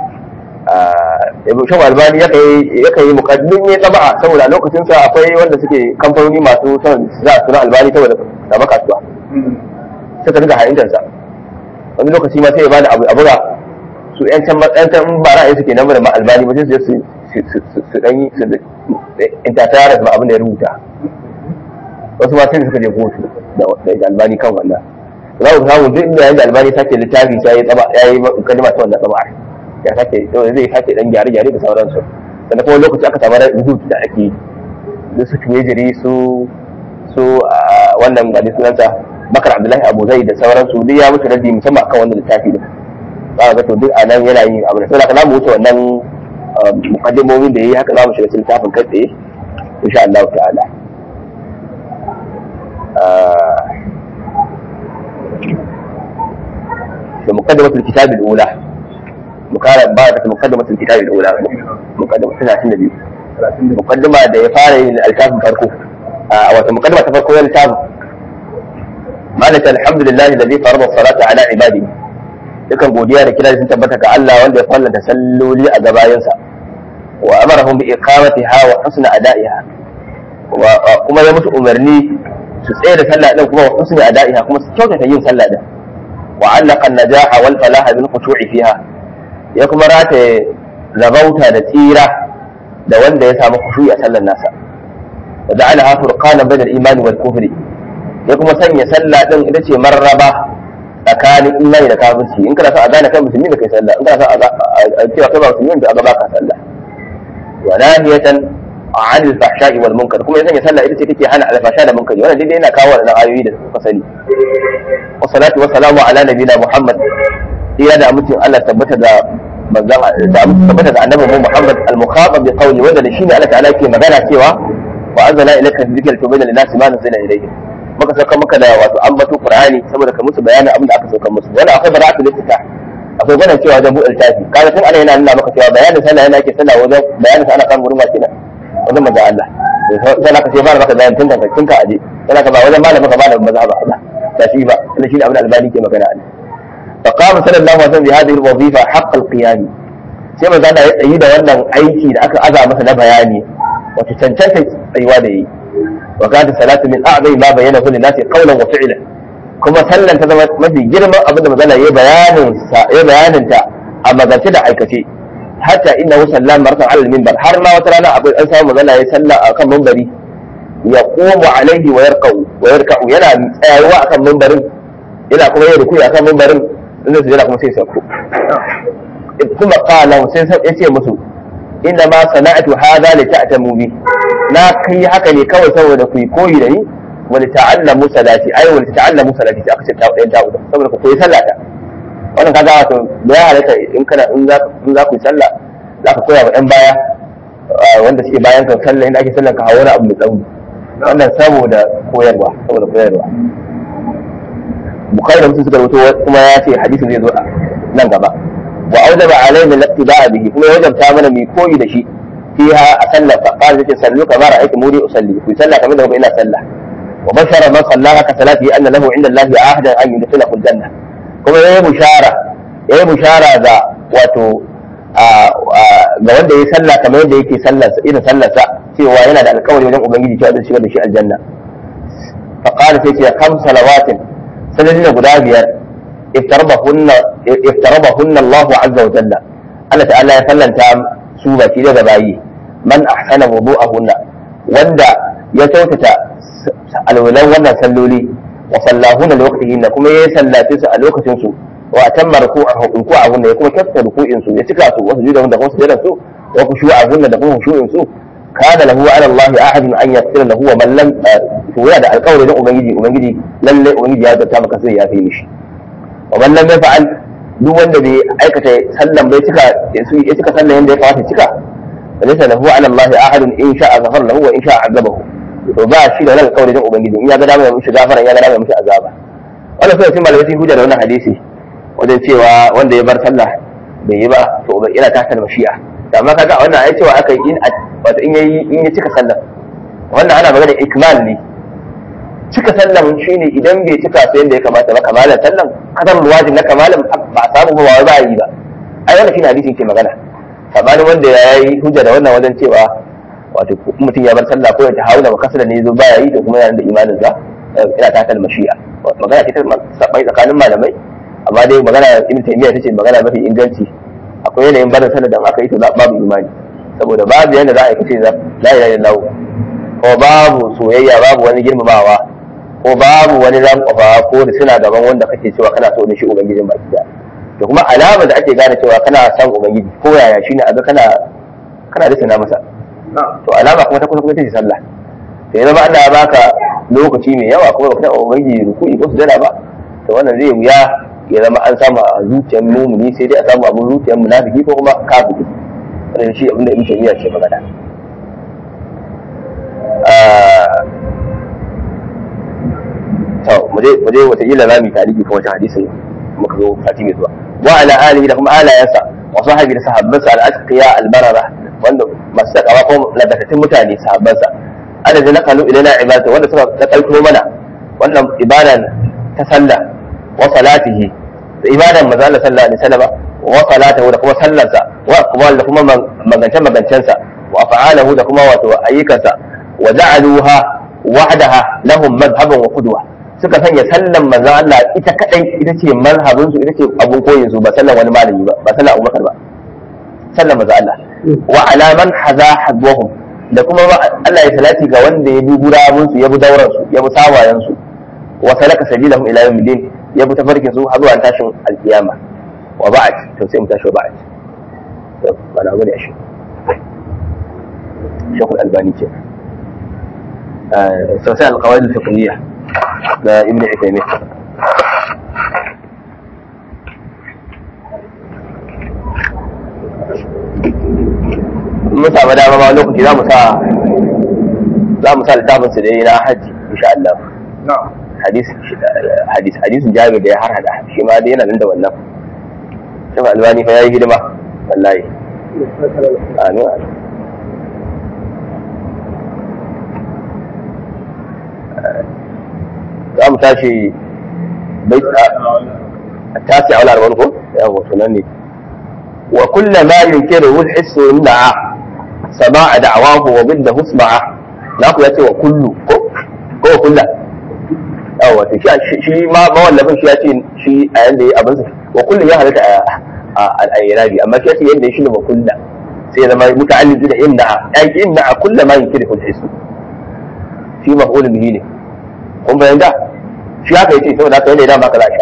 ibn shaw albani ya kai ya kai muqaddim ne taba'a saboda lokacin sa akwai wanda suke kamfanoni masu son za su na albani saboda samu kasuwa suka dinga hayyantar sa wani lokaci ma sai ya bada abu abuga su yan can yan can ba ra'ayi suke nan da albani ba sai su je su su dan yi su intatara da abin da ya rubuta wasu ma sai suka je kotu da albani kan wannan za ku samu duk inda yayin da albani sake littafi sai ya tsaba ya yi kalma ta wannan tsaba ya sake zai sake dan gyare gyare da sauransu sannan kuma lokaci aka samu rubutu da ake da su tuwejiri su su wannan gadi sunansa bakar abdullahi abu zai da sauransu duk ya mutu raddi musamman akan wannan littafi din za ga to duk a nan yana yin abu da sai za mu wuce wannan mukaddimomin da yayi haka za mu shiga cikin littafin kai tsaye insha Allah ta'ala بمقدمة الكتاب الأولى مقارنة بعد مقدمة الكتاب الأولى مقدمة 32 مقدمة da ya fara yin alkafin farko a wata mukaddima ta farko yin littafin malaka alhamdulillah alladhi farada salata ala ibadi dukan godiya da kira sun tabbata ga Allah wanda ya fallanta salloli a gabayansa wa amarahum bi iqamatiha wa husni ada'iha kuma ya musu umarni su tsaye da sallah din kuma wa husni ada'iha kuma su kyautata yin sallah din وعلق النجاح والفلاح بالخشوع فيها ya kuma rataye rabauta da tsira da wanda ya samu khushu'i a sallar nasa wa ja'alaha furqanan bainal imani wal kufri ya kuma sanya sallah din ita ce marraba tsakanin imani da kafirci in kana so a gane kai musulmi da kai sallah in kana so a cewa kai ba musulmi da a gaba ka sallah wa nahiyatan an al-fahsha'i wal munkar kuma ya sanya sallah ita ce take hana al-fahsha da munkari wannan dai yana kawo wannan ayoyi da kuka sani wa salatu wa salamu ala nabiyina muhammad iya da mutum Allah tabbata da manzon da tabbata da annabi mu muhammad al-mukhatab bi qawli wanda da shine Allah ta'ala ke magana cewa wa anzala ilayka dhikra tubayyana lin-nasi ma nuzila ilayhim muka sauka maka da wato ambato qur'ani saboda ka musu bayanin abin da aka sauka musu wala akwai bara'atul iftitah akwai gwanin cewa wajen buɗe littafi kaga tun ana yana nuna maka cewa bayanin sallah yana ake sallah wajen bayanin sa ana kan gurin kenan wajen manzo Allah sai ka ce ba maka bayanin tun kanka tun ka aje sai ka ba wajen malamin ka malamin mazhaba ba ta shi ba wannan shine abin albani ke magana ne fa qama sallallahu alaihi wasallam bi hadhihi alwazifa haqq alqiyam sai manzo Allah ya tsayi da wannan aiki da aka aza masa na bayani wato cancanta tsayuwa da yi wa kana salatu min a'zai ma bayyana kullu nasi qawlan wa fi'lan kuma sallan ta zama mafi girman abin da magana ya bayanin ya bayanin ta a magance da aikace hatta inna hu sallan maratan alal minbar har ma wata rana akwai an samu magana ya salla akan minbari ya qumu alaihi wa yarqau wa yarqau yana tsayawa akan minbarin yana kuma yin rukuyi akan minbarin inda su yana kuma sai sauko kuma qala sai sai yace musu inna ma sana'atu hadha li ta'tamu bi na kai haka ne kawai saboda ku yi koyi da ni wa li ta'allamu salati ai wa li ta'allamu salati sai aka ce ta ɗayan ta saboda ku koyi sallata wannan kaga wato da ya halatta in kana in za in za ku yi sallah za ka koya wa ɗan baya wanda suke bayan kan sallah inda ake sallah ka hawo wani abu mai tsauri wannan saboda koyarwa saboda koyarwa bukhari da mutum suka rubuto kuma ya ce hadisin zai zo nan gaba wa aujaba alaina al-ittiba'a bihi kuma ya wajabta mana mai koyi da shi fiha a sallah fa qala yace sallu kama ra'aytu muri usalli ku sallah kamar da ina sallah wa bashara man sallaha ka salati anna lahu inda Allah ahdan an yudkhilahu al-janna kuma yayi bushara yayi bushara ga wato ga wanda yayi sallah kamar yadda yake sallar irin sallar sa cewa yana da alƙawari wajen ubangiji cewa zai shigar da shi aljanna fa qala sai ce kam salawatin sanadina guda biyar iftarabahunna iftarabahunna Allah azza wa jalla Allah ta'ala ya sallanta su baki daga bayi man ahsana wudu'ahunna wanda ya kyautata alwalan wannan salloli wa sallahunna liwaqtihinna kuma ya sallace su a lokacin su wa tamma ruku'ahunna ya kuma kyautata ruku'in su ya cika su wasu juda da kuma sujudar su wa khushu'ahunna da kuma khushu'in su kana lahu ala Allah ahadun an yaghfira lahu wa man lam to yana da alƙawari don ubangiji ubangiji lalle ubangiji ya zata maka sai ya fi mishi wa man lam yaf'al duk wanda bai aikata sallan bai cika ya cika sallan yanda ya kamata cika falaysa lahu ala Allah ahadun in sha'a ghafara lahu wa in sha'a azabahu to ba shi da wani alƙawari don ubangiji in ya ga dama ya mishi gafara in ya ga dama ya mishi azaba wannan sai sun malamai sun hujja da wannan hadisi wajen cewa wanda ya bar sallah bai yi ba to yana tasar mashi'a amma kaga wannan ai cewa aka yi in wato in yayi in ya cika sallah wannan ana magana ikmal ne cika sallan shine idan bai cika su yadda ya kamata ba kamalan sallan kadar wajib na kamalan ba a samu ba wai ba yi ba ai wannan shine hadisin ke magana sabanin wanda ya yi hujja da wannan wajen cewa wato mutum ya bar sallah ko ya tahawuna ba kasala ne zo baya yi to kuma yana da imanin sa ina ta kalmar shi'a magana ce ta sabai tsakanin malamai amma dai magana ibn taymiya tace magana mafi inganci akwai yanayin barin sallah da aka yi to babu imani saboda babu yanda za a yi kace la ilaha illallah ko babu soyayya babu wani girmamawa ko babu wani rankwafa ko da suna gaban wanda kake cewa kana so da shi ubangijin baki da to kuma alama da ake gane cewa kana son ubangiji ko yaya shine a ga kana kana da masa to alama kuma ta kusa kuma take sallah to yanzu ba Allah ya baka lokaci mai yawa kuma baka taɓa ubangiji ruku'i ko sujada ba to wannan zai wuya ya zama an samu a zuciyar mumuni sai dai a samu abin zuciyar munafiki ko kuma kafiri wannan shi abinda ibn taymiya ce magana to mu je mu je wata ila zamu tarihi kan wata hadisin muka zo sati mai zuwa wa ala alihi da kuma alayansa wa sahabi da sahabbansa al-asqiya al-barara wanda masu takawa ko ladatattun mutane sahabbansa adadin na kanu ilaina ibadatu wanda suka takalto mana wannan ibadan ta sallah wa salatihi da ibadan manzo Allah sallallahu alaihi wasallam wa salatahu da kuma sallarsa wa aqwal da kuma magance magancensa wa af'alahu da kuma wato ayyukansa wa ja'aluha wahdaha lahum madhhaban wa qudwa suka sanya sallan manzo Allah ita kadai ita ce mazhabin su ita ce abun koyin su ba sallan wani malami ba ba sallan Abubakar ba sallan manzo Allah wa ala man haza hadwahum da kuma Allah ya salati ga wanda ya bi gurabun su ya bi dauran su ya bi sawayen su wa salaka sabilahum ila yawmiddin ya bi tafarkin su har zuwa tashin alkiyama wa ba'd to sai mu tashi wa ba'd to bana gode shi shekul albani ce sosai alqawaid alfiqhiyya da ibn Uthaymeen mun samu dama ma lokaci za mu sa za mu sa littafin su dai na haji insha Allah hadis hadis hadisin jabir da ya har hada shi ma dai yana nan da wannan shafa albani fa yayi hidima wallahi amin za mu tashi bai tasi a wani arba'in ko yawo sunan ne wa kulla ma yunkiru al-hissu inna sama'a da'awahu wa bidda husma'a na ku yace wa kullu ko ko wa kulla yawa to shi shi ma mawallafin shi ya ce shi a yanda ya abin sa wa kullum ya halatta a al-irabi amma shi ya ce yanda ya shi ne wa kullu sai ya zama muta'allim da inna ai inna kullu ma yunkiru al-hisu shi maf'ul bihi ne kun bayyana shi haka yace saboda haka yanda ya dama kala shi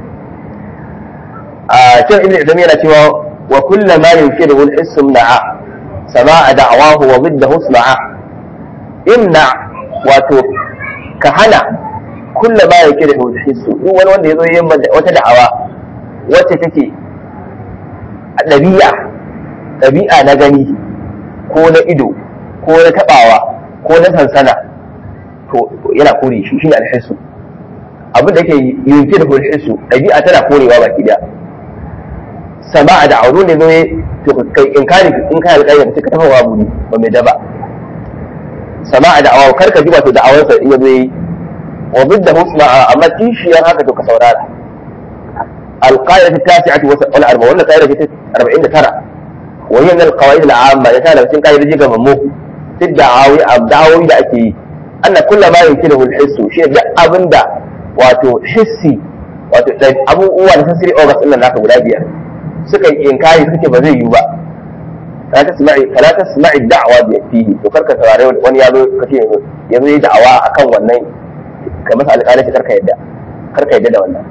a can ibn Izami yana cewa wa kullu ma yunkiru al-hisu na'a sama'a da'wahu wa ضده اسمعا imna wato ka hana kulla ba ya ke da hissu duk wani wanda ya zo yin wata da'awa wacce take ɗabi'a ɗabi'a na gani ko na ido ko na taɓawa ko na sansana to yana kore shi shine alhissu abin da yake yunke da hissu ɗabi'a tana korewa baki da sama'a da auro ne zo to kai in kare in kai alƙayyar ka tafa wa buni ba mai daba sama'a da awa karka ji wato da'awarsa in yazo yi wa bidda husna amma kishiyar haka to ka saurara alqaidatu tasi'atu wal arba wannan qaida ce 49 wa hiya min alqawaid al'amma ya tana cikin qaidoji ga mammu fi da'awi abdawi da ake yi anna kullu ma yumkinu al-hissu shi da abinda wato hissi wato abubuwa da sensory organs din nan naka guda biyar suka yi inkari suke ba zai yiwu ba fala tasma'i fala tasma'i da'wa bi fihi to karka saurare wani yazo kace yazo yi da'awa akan wannan kai masa alƙalanci karka yadda karka yadda da wannan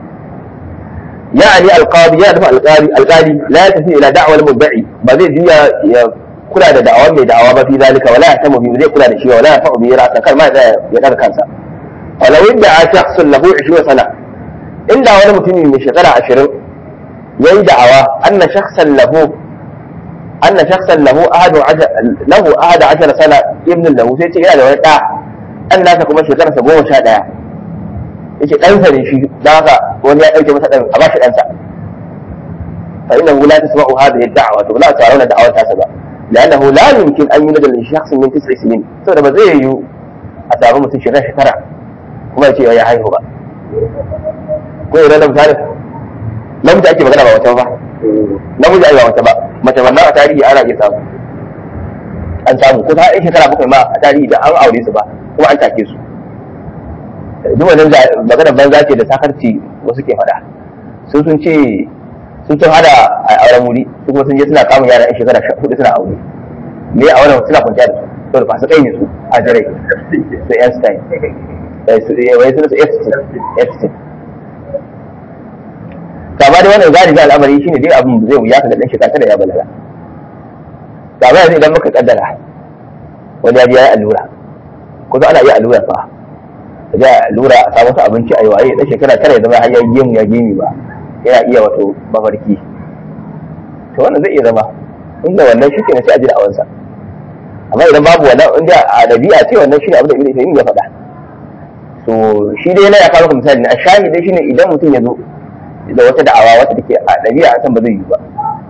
يعني القاضي يعرف القاضي القاضي لا يتفي الى دعوى المدعي ما زي جيا كلا da da'awa mai da'awa ba fi zalika wala ya tamu bi zai kula da shi wala ya fa'u bi ra'sa kar ma ya daga kansa wala wanda a shakhsun lahu 20 sana inda wani mutumi mai shekara 20 yayi da'awa anna shakhsan lahu أن شخصا له أحد عشر له أحد عشر سنة ابن له سيتي إلى لو يقع الناس كما شكرا سبوه شاء دايا yace ɗansa ne shi don haka wani ya ɗauke masa ɗan a ba shi ɗansa fa innahu la tasma'u hadhihi ad-da'wa to la ta'rawna da'awar tasa ba لأنه لا يمكن أن يولد لشخص من تسع سنين saboda ba zai yiwu a samu mutum shekara shekara kuma ya ce ya haihu ba ko idan da misali namiji ake magana ba wata ba namiji ai ba wata ba mace wannan a tarihi ana iya samu an samu ko ta shekara bakwai ma a tarihi da an aure su ba kuma an take su duk wannan magana banza ce da sakarci wasu ke faɗa sun sun ce sun sun hada a auren wuri su kuma sun je suna kamun yara yan shekara hudu suna aure me a auren suna kwanciya da su saboda fasu kai ne su a jirai su Einstein wai suna su Epstein kama da wannan galibi al'amari shine dai abin zai wuya ka ga dan shekara da ya balaga kama yanzu idan muka kaddara wani ya je ya yi allura ko ana iya allura fa ka je allura a samu abinci a yi waye dan shekara tara ya zama har ya gemu ya gemi ba yana iya wato mafarki to wannan zai iya zama inda wannan shi ke na sai a ji da awansa amma idan babu wannan inda a dabi'a ce wannan shi ne abin da ibn Taymiyyah ya faɗa to shi dai yana ya kawo misali a shahidi shine idan mutum ya zo da wata da'awa wata take a ɗabi'a a san ba zai yi ba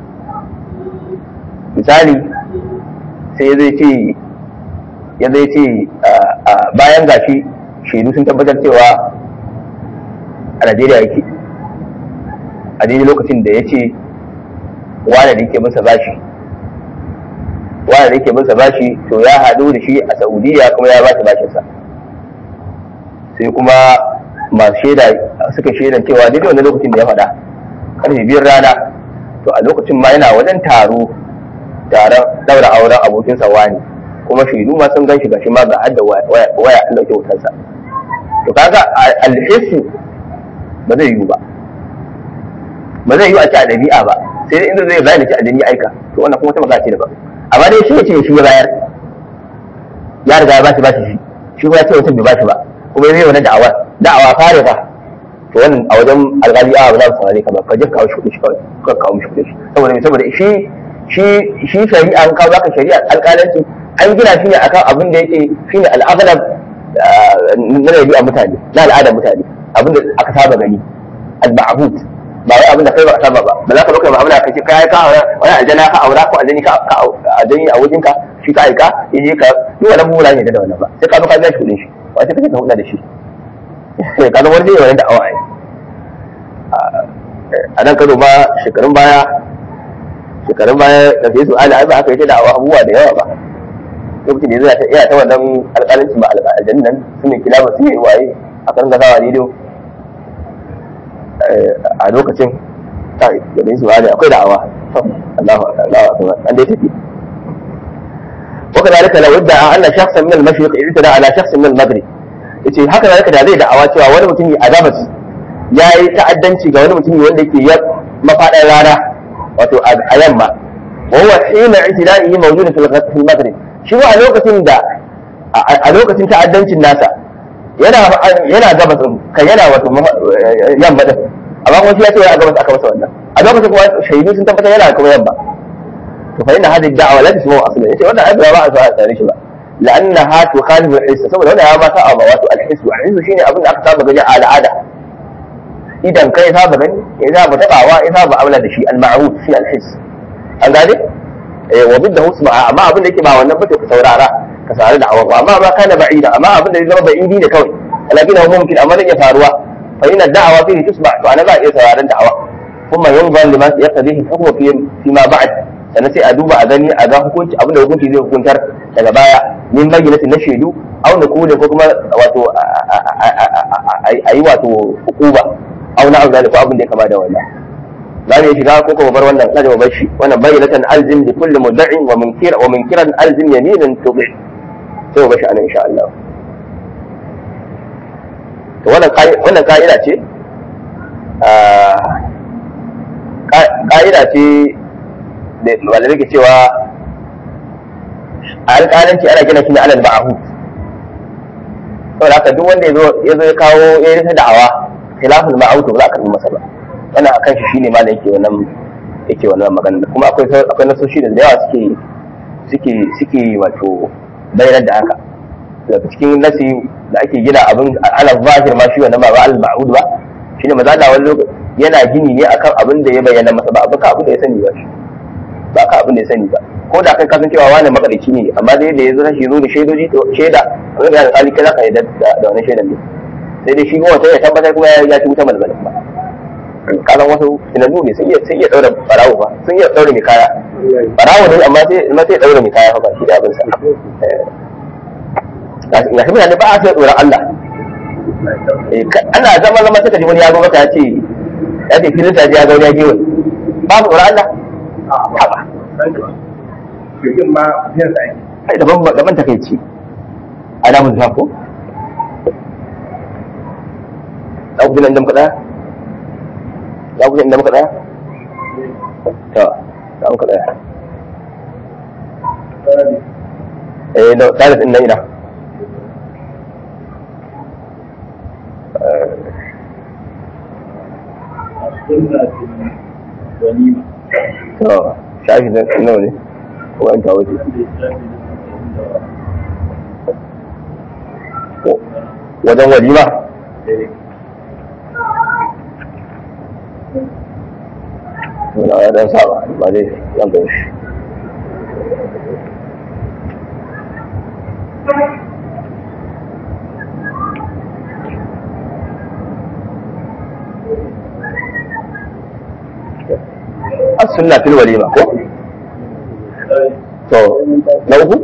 misali sai zai ce ya zai ce bayan gashi shaidu sun tabbatar cewa a Najeriya yake a daidai lokacin da ya ce wane da yake masa bashi wane da yake masa bashi to ya haɗu da shi a Saudiya kuma ya bashi bashinsa sai kuma masu shaida suka shaidan cewa daidai wani lokacin da ya faɗa karfe biyar rana to a lokacin ma yana wajen taro taron daura auren abokin wani kuma shaidu ma sun gan shi gashi ma ga hadda waya an dauke wutarsa to kaga alhisu ba zai yiwu ba ba zai yiwu a ci a ɗabi'a ba sai dai inda zai bayar da ci a jini aika to wannan kuma ta magana ce daban amma dai shi ya ce shi ya bayar ya riga ya bashi bashi shi shi kuma ya ce mutum bai bashi ba kuma zai wani da'awa da'awa fare ba to wannan a wajen alƙali a ba za su saurare ka ba ka je kawo shi kuɗi shi kawai ka kawo mishi kuɗi shi saboda saboda shi shi shi shari'a an kawo zaka shari'a alƙalanci an gina shi ne akan abin da yake shine al'adab na rabi'a mutane na al'adar mutane abin da aka saba gani al-ma'hud ba wai abin da kai ba ka saba ba ba za ka baka mu'amala kace kai ka aura wani aljana ka aura ko aljani ka aljani a wajenka shi ka aika yaje ka duk wannan mu ne da wannan ba sai ka zo ka biya shi kuɗin shi wace kake ka hulɗa da shi ka zama wani wani da awa a nan kano ba shekarun baya shekarun baya da sai su ala ba aka yi da awa abubuwa da yawa ba lokacin da zai ta iya ta wannan alƙalanci ba alƙalin nan su ne kilaba su ne waye aka ringa sawa rediyo a lokacin kai garin su ne akwai da'awa Allahu Allahu akbar an dai tafi وكذلك لو ادعى ان شخصا من المشرق اعتدى على شخص من المغرب yace haka zalika da zai da'awa cewa wani mutumi a gabas ya yi ta'addanci ga wani mutumi wanda yake ya mafaɗar rana wato a yamma wa huwa hina i'tida'ihi mawjudun fil fil maghrib shi a lokacin da a lokacin ta'addancin nasa yana yana gabas kan yana wato yamma din amma kuma shi ya ce a gabas aka masa wannan a lokacin kuma shaidu sun tabbatar yana kuma yamma to fa inna hadhihi ad-da'wa la tasmu aslan yace wannan ai ba a so a tsare shi ba لانها تخالف الحس saboda wannan ya ma sa'a ba wato al-hiss al-hiss shine abin da aka saba gani a al'ada idan kai saba gani ya saba tabawa ya saba amala da shi al-ma'ruf shi al-hiss an gane eh wa bidda husma amma abin da yake ba wannan ba to ka saurara ka saurari da awa amma ba kana ba'ida amma abin da zai zama ba'idi ne kawai lakin huwa mumkin amma zai iya faruwa fa inna da'awa fihi tusma to ana za a iya sauraron da'awa kuma yanzan lima yaqdihi huwa fi fi ma ba'd sannan sai a duba a gani a ga hukunci abin da hukunci zai hukuntar daga baya min bayyanatin na shaidu au na kule ko kuma wato a yi wato hukuba au na auzali ko abin da ya kama da wannan za mu iya shiga ko kuma bar wannan kaje bar shi wannan bayyinatan alzim li kulli mudda'i wa munkir wa munkiran alzim yaminan tubi sai mu bashi anan insha Allah to wannan wannan ka'ida ce ka'ida ce da malamai ke cewa alƙalanci ana gina shi ne alal ma'ahud saboda haka duk wanda ya zo ya kawo ya yi ta da'awa khilaful ma'ahud ba za a karɓi masa ba wannan akan shi shine malam yake wannan yake wannan magana kuma akwai akwai nasoshi da yawa suke suke suke wato bayanar da haka daga cikin nasi da ake gina abin ala zahir ma shi wannan ba al ma'hud ba shine maza da wani lokaci yana gini ne akan abin da ya bayyana masa ba abin abin da ya sani ba shi ba ka abin da ya sani ba ko da kai kasan cewa wani makarici ne amma dai da ya zo shi zo da shaidoji to shaida abin da ya alƙali kai za ka yarda da wani shaidan ne sai dai shi kuma wata ya tabbatar kuma ya ci wuta malmalin ba kalan wasu tunanu ne sun iya sun iya daura barawo ba sun iya daura mai kaya barawo ne amma sai amma sai daura mai kaya fa ba shi da abin sa ga shi mutane ba a sai tsoron Allah ana zama zama suka ji wani ya zo maka ya ce ya ce filin sa ya ga wani ya je wani babu tsoron Allah haba Jirgin ma biyan sa yake. ai daban daban takeici ana mun ko za ku ji nan da muka ɗaya za ku ji inda muka ɗaya to za muka ɗaya eh da tsarin ɗin nan ina to shafi nawa ne ko an tawo ce wajen walima Wala ya dan saba ba dai zan gan shi. As-sunna fil walima ko? To, na uku?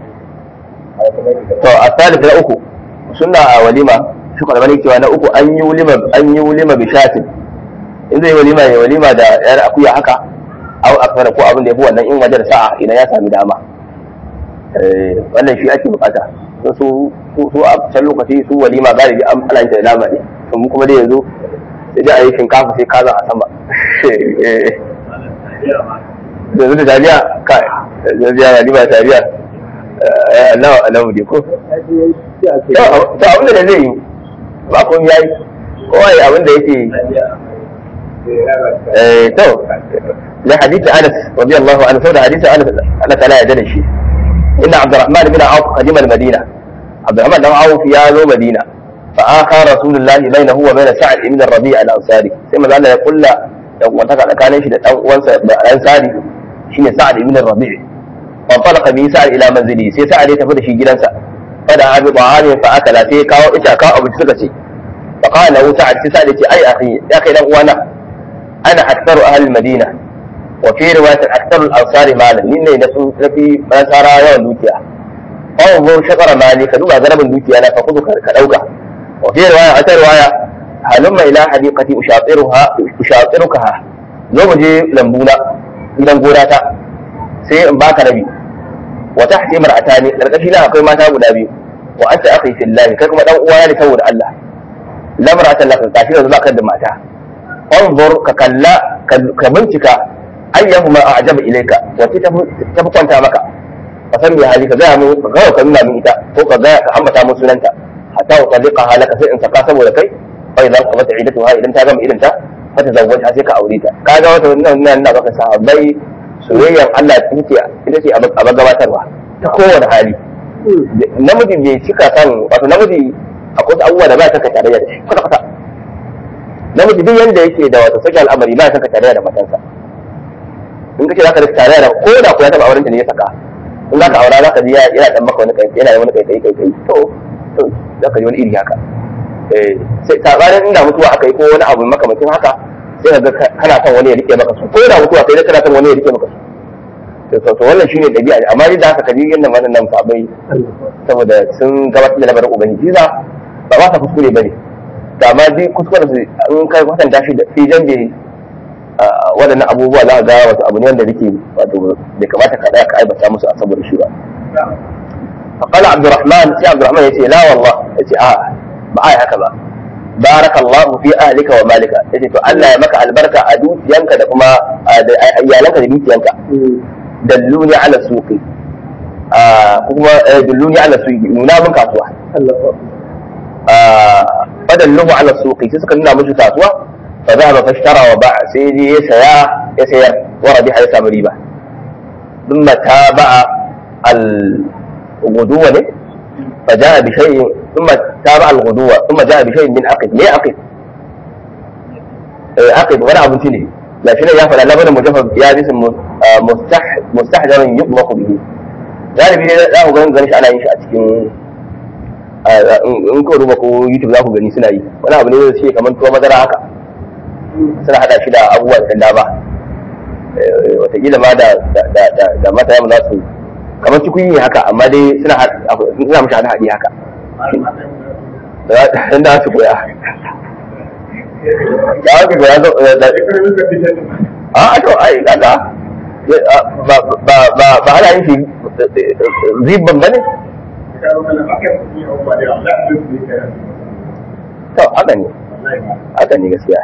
To, a na uku, sunna a walima, shi kwalmani cewa na uku an yi walima an yi walima bishatin in zai walima ya walima da yar akuya haka au akfara ko abin da yafi wannan in wajen sa'a idan ya sami dama wannan shi ake bukata su su a can lokaci su walima galibi an alanta da nama ne to mu kuma dai yanzu sai dai a yi shinkafa sai kaza a sama yanzu da taliya kai yanzu ya walima taliya Allah Allah ne ko to abin da zai yi ba kun yayi kowa ya abin da yake to da hadisi Anas radiyallahu anhu saboda hadisi Anas Allah ta'ala ya dade shi inna Abdurrahman bin Auf qadima al-Madina Abdurrahman dan Auf ya zo Madina fa aka Rasulullah bainahu wa bain Sa'd ibn Rabi' al-Ansari sai manzo Allah ya kulla dan wata tsakanin shi da dan uwansa da Ansari shine Sa'd ibn Rabi' fa talaqa bi Sa'd ila manzili sai Sa'd ya tafi da shi gidansa fa da abi ta'ani fa akala sai kawo ita kawo abu suka ce fa qala lahu Sa'd sai Sa'd ya ce ai akhi ya kai dan uwana أنا أكثر أهل المدينة وفي رواية أكثر الأنصار مالا لأن نسو في مسارا يوم دوكيا انظر شطر مالي كدوبا غرب دوكيا أنا فخذ كدوكا wa fi riwaya a ta riwaya halumma ila hadiqati ushatiruha ushatirukaha zo mu je lambuna gidan gona ta sai in baka rabi wa tahti mar'atani karkashi na akwai mata guda biyu wa anta akhi fillah kai kuma dan uwa ne saboda Allah lamratan laka kashi da zaka da mata انظر ككلا كبنتك ايهما اعجب اليك وتتبقى maka fasan bi hali ka gaya mu gawa ka nuna min ita ko ka gaya ka ambata mun sunanta hatta wa talliqa halaka sai in saka saboda kai fa idan qamat idatuha idan ta gama idan ta fa ta zawwaja sai ka aure ta kaga wata wannan nan na baka sahabbai soyayyan Allah ita ce ita ce a gabatarwa ta kowane hali namiji bai cika kan wato namiji akwai abubuwa da ba ta ka tarayya da shi kwata kwata namiji duk yanda yake da wata sake al'amari ba ya saka tarayya da matansa in ka ce zaka rika tarayya da ko da ku ya taba auren ta ne ya saka in za ka aura za ka ji yana dan maka wani kai yana da wani kai kai kai kai to to za ka ji wani iri haka eh sai sabanin inda mutuwa aka yi ko wani abu makamancin haka sai ka ga kana son wani ya rike maka su ko da mutuwa kai kana son wani ya rike maka su to to wannan shine dabi'a amma duk da haka kaji yanda wannan sabai saboda sun gabatar da labarin ubangiji za ba ba ta kuskure bane da ma dai kuskuren su in kai kwatanta shi da fijan da waɗannan abubuwa za a ga wasu abu ne wanda nake wato bai kamata ka tsaya ka aibata musu a saboda shi ba فقال عبد الرحمن سي عبد الرحمن يتي لا والله يتي اه ba ai haka ba barakallahu fi ahlika wa malika yace to Allah ya maka albarka a dukiyanka da kuma iyalanka da dukiyanka dalluni ala suqi kuma dalluni ala suqi nuna mun kasuwa fadalluhu ala suqi sai suka nuna mishi kasuwa fa zahaba fashtara wa ba'a sai dai ya saya ya sayar wa rabiha ya samu riba thumma taba'a al guduwa ne fa ja'a bi shay'in thumma taba'a al guduwa thumma ja'a bi shay'in min aqid me aqid eh aqid wani abinci ne gashi nan ya fara labarin mujaffaf ya bi mustah mustahdaran yuqmaqu bihi galibi ne za ku ganin ganin shi ana yin shi a cikin in ko duba ko youtube za ku gani suna yi wani abu ne da ce kamar tuwa madara haka suna hada shi da abubuwa da dama watakila ma da da mata yamma za su kamar cikin yi haka amma dai suna suna mashi hada hadi haka dan da su koya ya wani koya zo da a to ai kaga ba ba ba ba hada yin shi zibban bane to haka ne haka ne gaskiya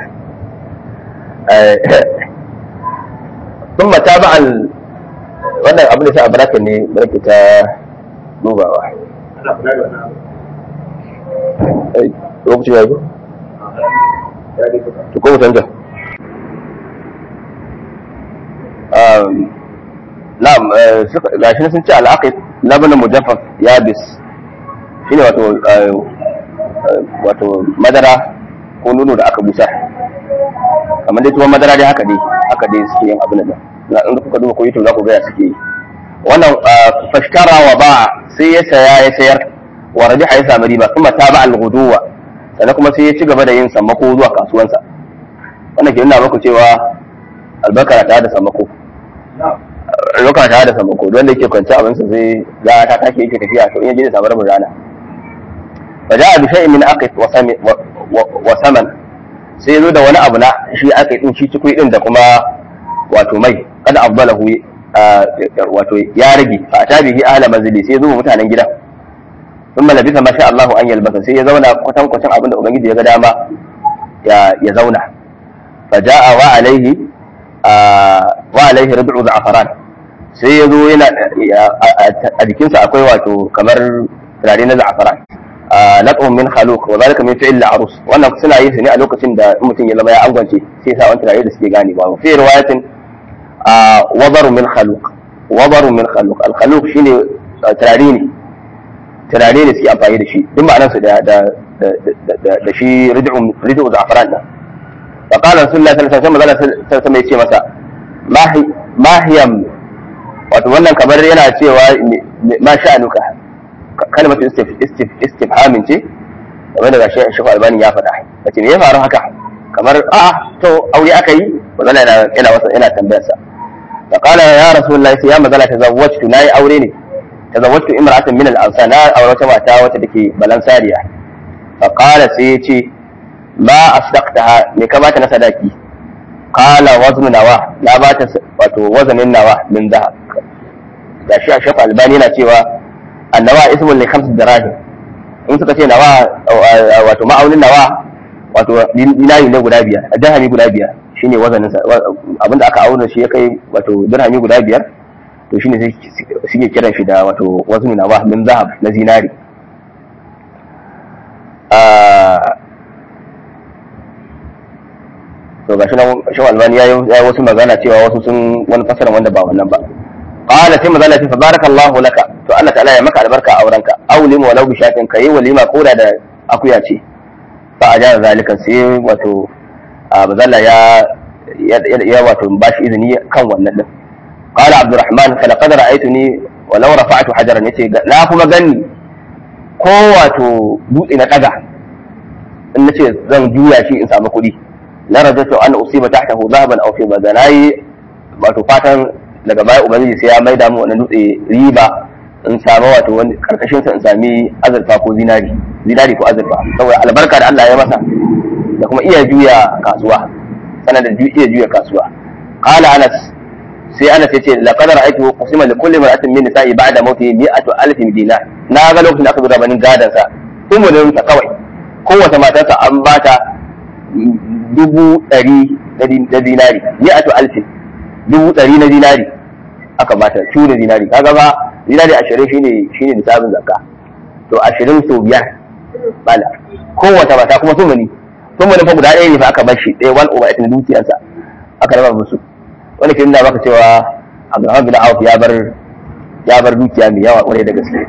sun mata ba al wannan abin da sa a baraka ne baraka ta dubawa lokaci ya yi to ko canja na'am gashi sun ce al'aqid labanin mujaffaf yabis shine wato wato madara ko nono da aka busa kamar dai tuwon madara dai haka dai haka dai suke yin abin da na in kuka duba ko YouTube za ku ga ya suke yi wannan fashtara wa ba sai ya saya ya sayar wa rabiha ya samu riba kuma ta ba al-ghuduwa sannan kuma sai ya ci gaba da yin sammako zuwa kasuwansa wannan ke nuna muku cewa albarka ta da sammako lokacin ta da sammako don da yake kwanci abinsa sai za ta take yake tafiya to in ya je da sabar rana فجاء بشيء من أقف وثمن sai zo da wani abu na shi aka din shi cikui din da kuma wato mai kada afdalahu wato ya rage fa ta bihi ahla manzili sai zo mutanen gida sun malabisa masha Allahu an yalbasa sai ya zauna kwatan kwatan abin da ubangiji ya ga dama ya zauna fa jaa wa alaihi wa alaihi rub'u za'faran sai ya zo yana a jikinsa akwai wato kamar turare na za'faran lat'un min khaluq wa zalika min fi'l arus wannan suna yin su ne a lokacin da mutum ya zama ya angwance sai sa wani turare da suke gane ba fi riwayatin wabaru min khaluq wabaru min khaluq al khaluq shine turare ne turare ne suke amfani da shi duk ma'anar su da da da shi rid'u rid'u za'faran da fa qala rasulullahi sallallahu alaihi wasallam sai sai ce masa mahi mahiyam wato wannan kamar yana cewa ma sha'anuka kalmatu istifhamin ce game da gashi shi albani ya faɗa kace me ya faru haka kamar a to aure aka yi magana yana yana wasa yana tambayar sa fa qala ya rasulullahi sai ya magana tazawwajtu nayi aure ne tazawwajtu imra'atan min al-ansar na aure wata mata wacce take balansariya fa qala sai yace ma asdaqtaha me ka bata na sadaki qala wazn nawa na bata wato wazanin nawa min zahab gashi a shafa albani yana cewa annawa ismun li khams dirahim in suka ce nawa wato ma'aunin nawa wato dinari ne guda biyar dirhami guda biyar shine wazanin sa abinda aka auna shi ya kai wato dirhami guda biyar to shine suke kiran shi da wato waznu nawa min zahab na zinari to gashi nan shi albani ya yi wasu magana cewa wasu sun wani fasara wanda ba wannan ba qala sai magana ce barakallahu laka to Allah ta'ala ya maka albarka a aurenka awlim walau bi shatin kai walima koda da akuya ce fa ajara zalika sai wato bazalla ya ya wato bashi izini kan wannan din qala abdurrahman fa laqad ra'aytuni walau rafa'tu hajaran yace na kuma gani ko wato dutse na daga in nace zan juya shi in samu kuɗi la rajatu an usiba tahtahu dhahaban aw fidda da nayi wato fatan daga baya ubangiji sai ya maida mu wannan dutse riba in samu wato wani karkashin sa in sami azurfa ko zinari zinari ko azurfa saboda albarka da Allah ya masa da kuma iya juya kasuwa sanar da iya juya kasuwa qala anas sai anas yace laqad ra'aytu qasima li kulli mar'atin min nisa'i ba'da mawti mi'atu alfin dinar na ga lokacin da aka zo rabanin gadan sa umurin ta kawai kowace matarsa an bata dubu ɗari na dinari mi'atu alfin dubu ɗari na dinari aka bata su da dinari kaga ba dinari ashirin shine shine nisabin zakka to ashirin sau biyar bala kowace mata kuma sumuni sumuni fa guda ɗaya ne fa aka bar shi ɗaya wani uba ita dukiyarsa aka raba musu wani ke nuna maka cewa Abdulrahman bin Auf ya bar ya bar dukiya mai yawa kwarai da gaske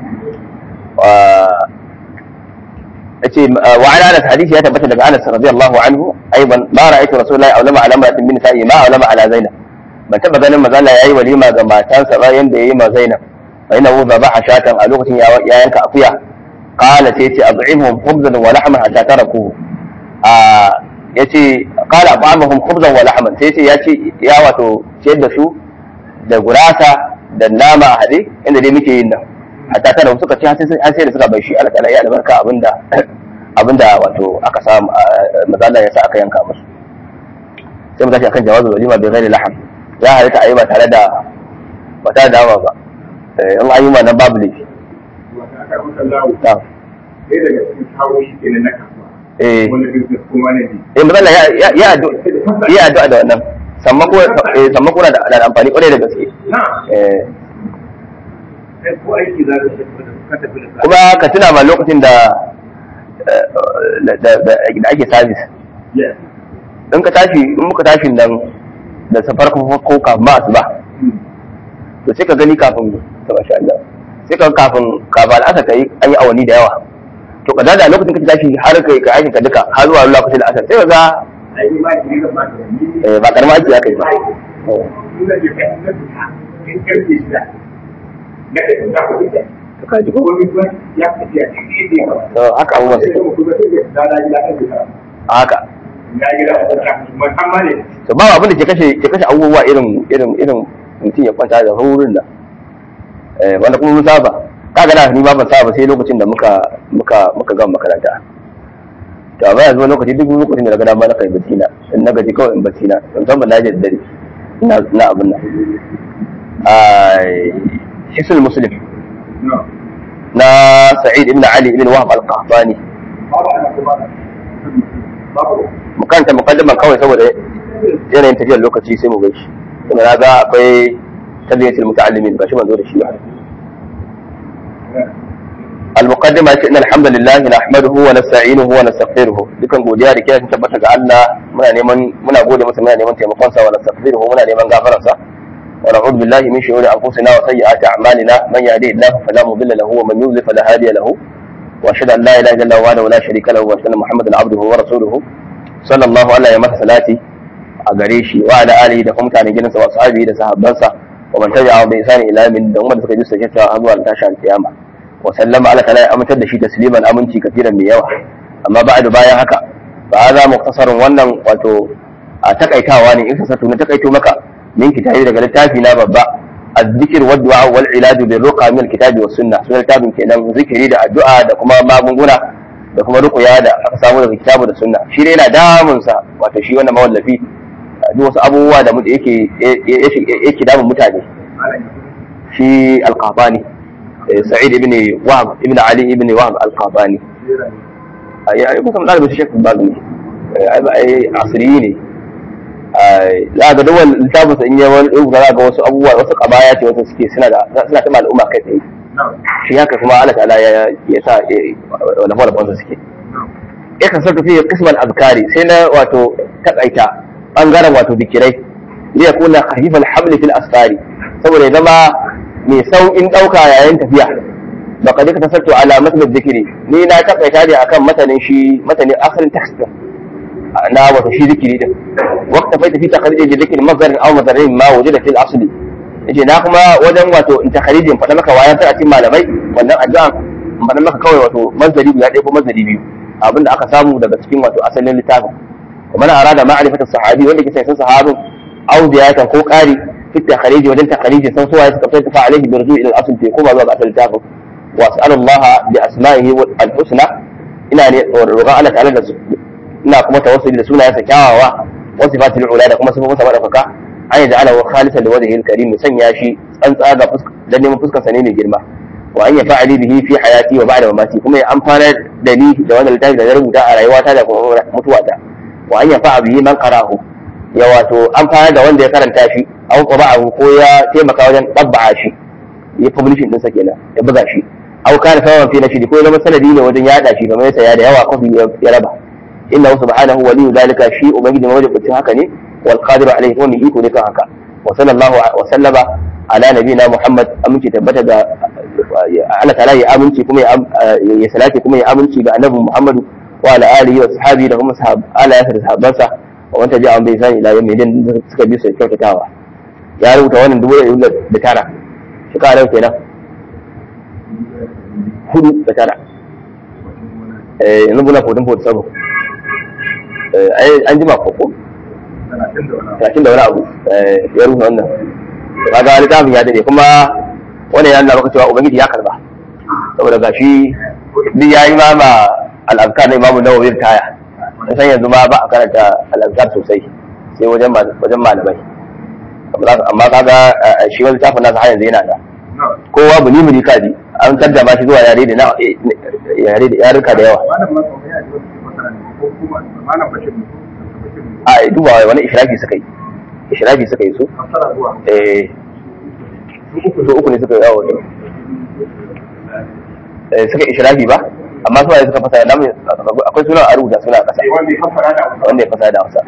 yace wa ala anas hadisi ya tabbata daga Anas radiyallahu anhu aiban ma ra'aytu rasulullahi aw lama ala imra'atin min nisa'i ma aw lama ala zainab ban taba ganin manzo Allah yayi walima ga matansa ba yanda yayi ma Zainab fa inna hu dhabaha shatan a lokacin ya yanka akuya qala sai yace ad'imhum khubzan wa lahman hatta tarakuhu a yace qala ba'amhum khubzan wa lahman sai yace yace ya wato ciyar da su da gurasa da nama a hade inda dai muke yin nan hatta tara suka ci an sai da suka bai shi Allah ta'ala ya albarka abinda abinda wato aka samu mazalla ya sa aka yanka musu sai mu tashi akan jawazul walima bi ghairi laham ya halitta ayi ba tare da ba tare da ba in an yi ma nan babu laifi eh eh mazalla ya ya ya addu'a da wannan sammako sammako na da amfani kwarai da gaske eh kuma ka tuna ma lokacin da da ake sabis in ka tashi in muka tashi nan da safar ko kafin ma asuba to sai ka gani kafin ta masha Allah sai ka kafin kafin al'asar ka yi an yi awanni da yawa to ka da lokacin ka tashi har ka ka aikin ka duka har zuwa lokacin al'asar sai ka ga ba karama aiki ya kai ba ka ji ko haka abubuwan su haka to ba abin da ke kashe ke kashe abubuwa irin irin irin mutum ya kwanta da wurin da eh wanda kuma mun saba kaga na ni ba ban saba sai lokacin da muka muka muka gama makaranta to amma yanzu lokaci duk lokacin da na ga dama na kai bacci na in na gaji kawai in bacci na musamman na je da dare ina na abin nan ai hisul muslim na sa'id ibn ali ibn wahab al-qahtani mu kanta muqaddaman kawai saboda yanayin tafiyar lokaci sai mu gai shi kuma na ga akwai tabiyatul muta'allimin ba shi ban zo da shi ba المقدمة إن الحمد لله نحمده ونستعينه ونستغفره dukan godiya da kiyaye tabbata ga Allah muna neman muna gode masa muna neman taimakon sa wa nastaghfiruhu muna neman gafarar sa wa na'udhu billahi min shururi anfusina wa sayyiati a'malina man yahdihillahu fala mudilla lahu wa man yudlil fala hadiya lahu wa ashhadu an la ilaha illa Allah wahdahu la sharika lahu wa ashhadu anna muhammadan abduhu wa rasuluhu sallallahu alaihi wa masa salati a gare shi wa ala alihi da kuma mutanen gidansa wa sahabihi da sahabbansa wa man tabi'a bi ihsani ila min da wanda suka ji sai ta zuwa tashin kiyama wa sallama ala kala ya amintar da shi tasliman aminci kafiran mai yawa amma ba'du bayan haka ba za muktasarun wannan wato a takaitawa ne in ka sato na takaito maka min kitabi daga littafi na babba الذكر والدعاء والعلاج بالرقى من الكتاب والسنة سنة كتاب kenan zikiri da addu'a da kuma magunguna da kuma ruqya da aka samu daga kitabu da sunna shi dai yana damun sa wato shi wannan mawallafi duk wasu abubuwa da yake yake damun mutane shi al-qahtani sa'id ibn wahab ibn ali ibn wahab al-qahtani ya yi kusan dalibin shekh bazmi ai asiri ne za ga duk wani littafin sa in yi wani ɗin za ga wasu abubuwa wasu kabaya ce wasu suke suna da suna ta al'umma kai tsaye shi haka kuma Allah ta'ala ya ya sa wala wala banza suke ya kan sarka fi qismal azkari sai na wato takaita bangaren wato bikirai li yakuna khafifal hamli fil asfari saboda ya zama mai sauƙin ɗauka yayin tafiya ba ka duka tasarto ala matsalar zikiri ni na takaita ne akan matanin shi matanin asalin text na wato shi zikiri din waqta fa fi takhrij zikri mazdarin aw mazdarin ma wujida fil asli yace na kuma wajen wato in takhrijin faɗa maka wayan ta cikin malamai wannan addu'a in faɗa maka kawai wato mazdari guda ɗaya ko mazdari biyu abinda aka samu daga cikin wato asalin littafin kuma na arada ma'rifatu sahabi wanda ke san sahabin aw ziyatan ko ƙari fi takhrij wajen takhrijin san suwaye suka fita fa alaihi birzu ila al-asl fi kuma zuwa ga asalin littafin wa as'alullaha bi asma'ihi al-husna ina ne roƙon Allah ta'ala da ina kuma tawassuli da sunayensa kyawawa wa sifatul ula da kuma sifofinsa madaukaka an yaj'ala wa khalisan li wajhihi al-karim sanya shi tsantsa ga dan neman fuskar sa ne mai girma wa an yafa'ali bihi fi hayati wa ba'da mamati kuma ya amfana da ni da wannan littafi da na rubuta a rayuwata da kuma mutuwata wa an yafa'a bihi man qara'ahu ya wato amfana da wanda ya karanta shi aw qaba'ahu ko ya taimaka wajen tabba'a shi ya publishing din sa kenan ya buga shi aw kana sawan fi nashidi ko ya zama sanadi ne wajen yada shi kamar yasa ya da yawa kofi ya raba innahu subhanahu waliyu zalika shi ubangiji mawajibin haka ne wal qadiru alayhi wa min iko ne kan haka wa sallallahu wa sallama ala nabiyina muhammad aminci tabbata ga Allah ta'ala ya aminci kuma ya salati kuma ya aminci ga annabi muhammadu wa ala alihi wa sahbihi da kuma sahab ala yasir sahabbansa wa wanda ja'a bai sani ila yawmi din suka bi su kyautatawa ya rubuta wannan dubu da tara shi ka kenan hudu da tara yanzu muna kotun fotu sabo an jima koko talatin da wani abu ya rufe wannan kaga littafin ya dade kuma wannan ya nuna maka cewa ubangiji ya karba saboda ga shi duk ya yi ma ma al'azkar na imamu nawawi taya san yanzu ma ba a karanta al'azkar sosai sai wajen malamai amma kaga shi wani littafin nasa har yanzu yana da kowa buni muni kaji an kaddama shi zuwa yare da na yare da yaruka da yawa a duba wani ishirafi suka yi ishirafi suka yi su eh su uku ne suka yi yawo eh suka ishirafi ba amma su waye suka fasa namu akwai sunan a rubuta suna kasa wanda ya fasa da hausa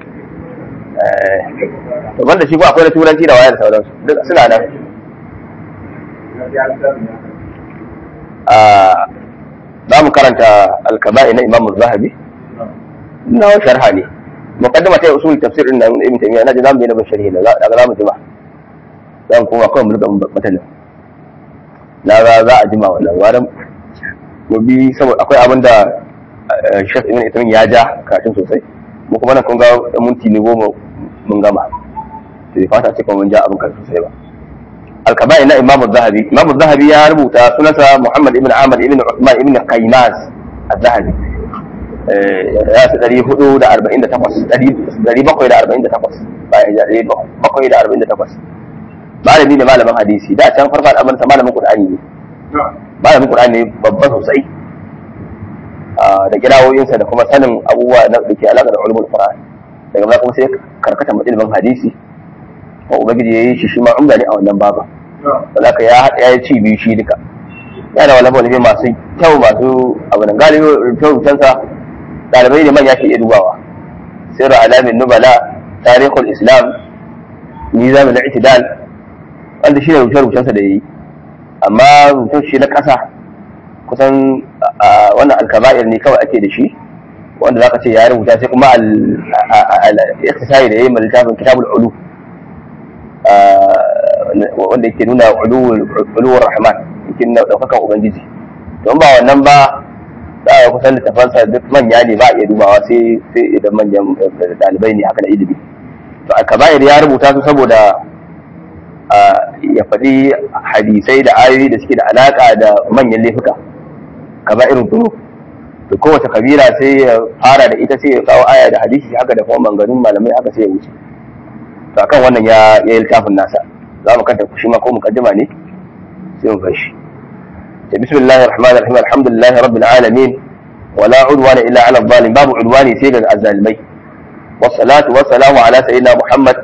to banda shi ko akwai na turanci da wayar sauransu duk suna nan za mu karanta alkaba'i na imamu zahabi na sharha ne muqaddama ta usul tafsir din nan ibn taymiya naji zamu daina bin sharhi da daga zamu jima zan kuma kawai mu riga mutanen na ga za a jima wannan waran mu bi saboda akwai abin da Sheikh Ibn Taymiya ya ja karatun sosai mu kuma nan kun ga minti ne goma mun gama sai fata ce kuma mun ja abin karatu sosai ba الكبائر na Imam Zahabi Imam Zahabi ya rubuta sunansa Muhammad ibn Ahmad ibn Uthman ibn Qaymaz al-Zahabi ya fi ɗari hudu da arba'in da takwas ɗari bakwai da arba'in da takwas bayan ɗari bakwai da arba'in da takwas malami ne malamin hadisi da can farko al'amarin sa malamin Qur'ani ne malamin Qur'ani ne babba sosai da kirawoyinsa da kuma sanin abubuwa na da ke alaƙa da ulumul Qur'an daga baya kuma sai karkata ilimin hadisi ko ubangiji ya yi shi shi ma umda ne a wannan baba wanda ka ya haɗa ya ci biyu shi duka yana da wani wani masu kyau masu abu da galibi rubutansa ɗalibai ne manya ke iya dubawa sirru alamin nubala tarihul islam nizam al-i'tidal wanda shi ne rubuce-rubucensa da yi amma rubutun shi na ƙasa kusan wannan alkaba'ir ne kawai ake da shi wanda zaka ce ya rubuta sai kuma al-ikhtisari da yayi mai littafin kitabul ulu wanda yake nuna uluwar rahman yake nuna daukakan ubangiji don ba wannan ba za a kusan littafansa duk manya ne ba a iya dubawa sai sai idan manyan dalibai ne haka na ilimi to alkaba'ir ya rubuta su saboda ya faɗi hadisai da ayoyi da suke da alaka da manyan laifuka kaba'irin turu to to kowace kabila sai ya fara da ita sai ya kawo aya da hadisi haka da kuma manganun malamai haka sai ya wuce to akan wannan ya ya littafin nasa za mu kanta shi ma ko mukaddima ne sai mu bar shi to bismillahir rahmanir rahim alhamdulillahi rabbil alamin wala udwana illa ala zalim babu udwani sai ga azzalimai wassalatu wassalamu ala sayyidina muhammad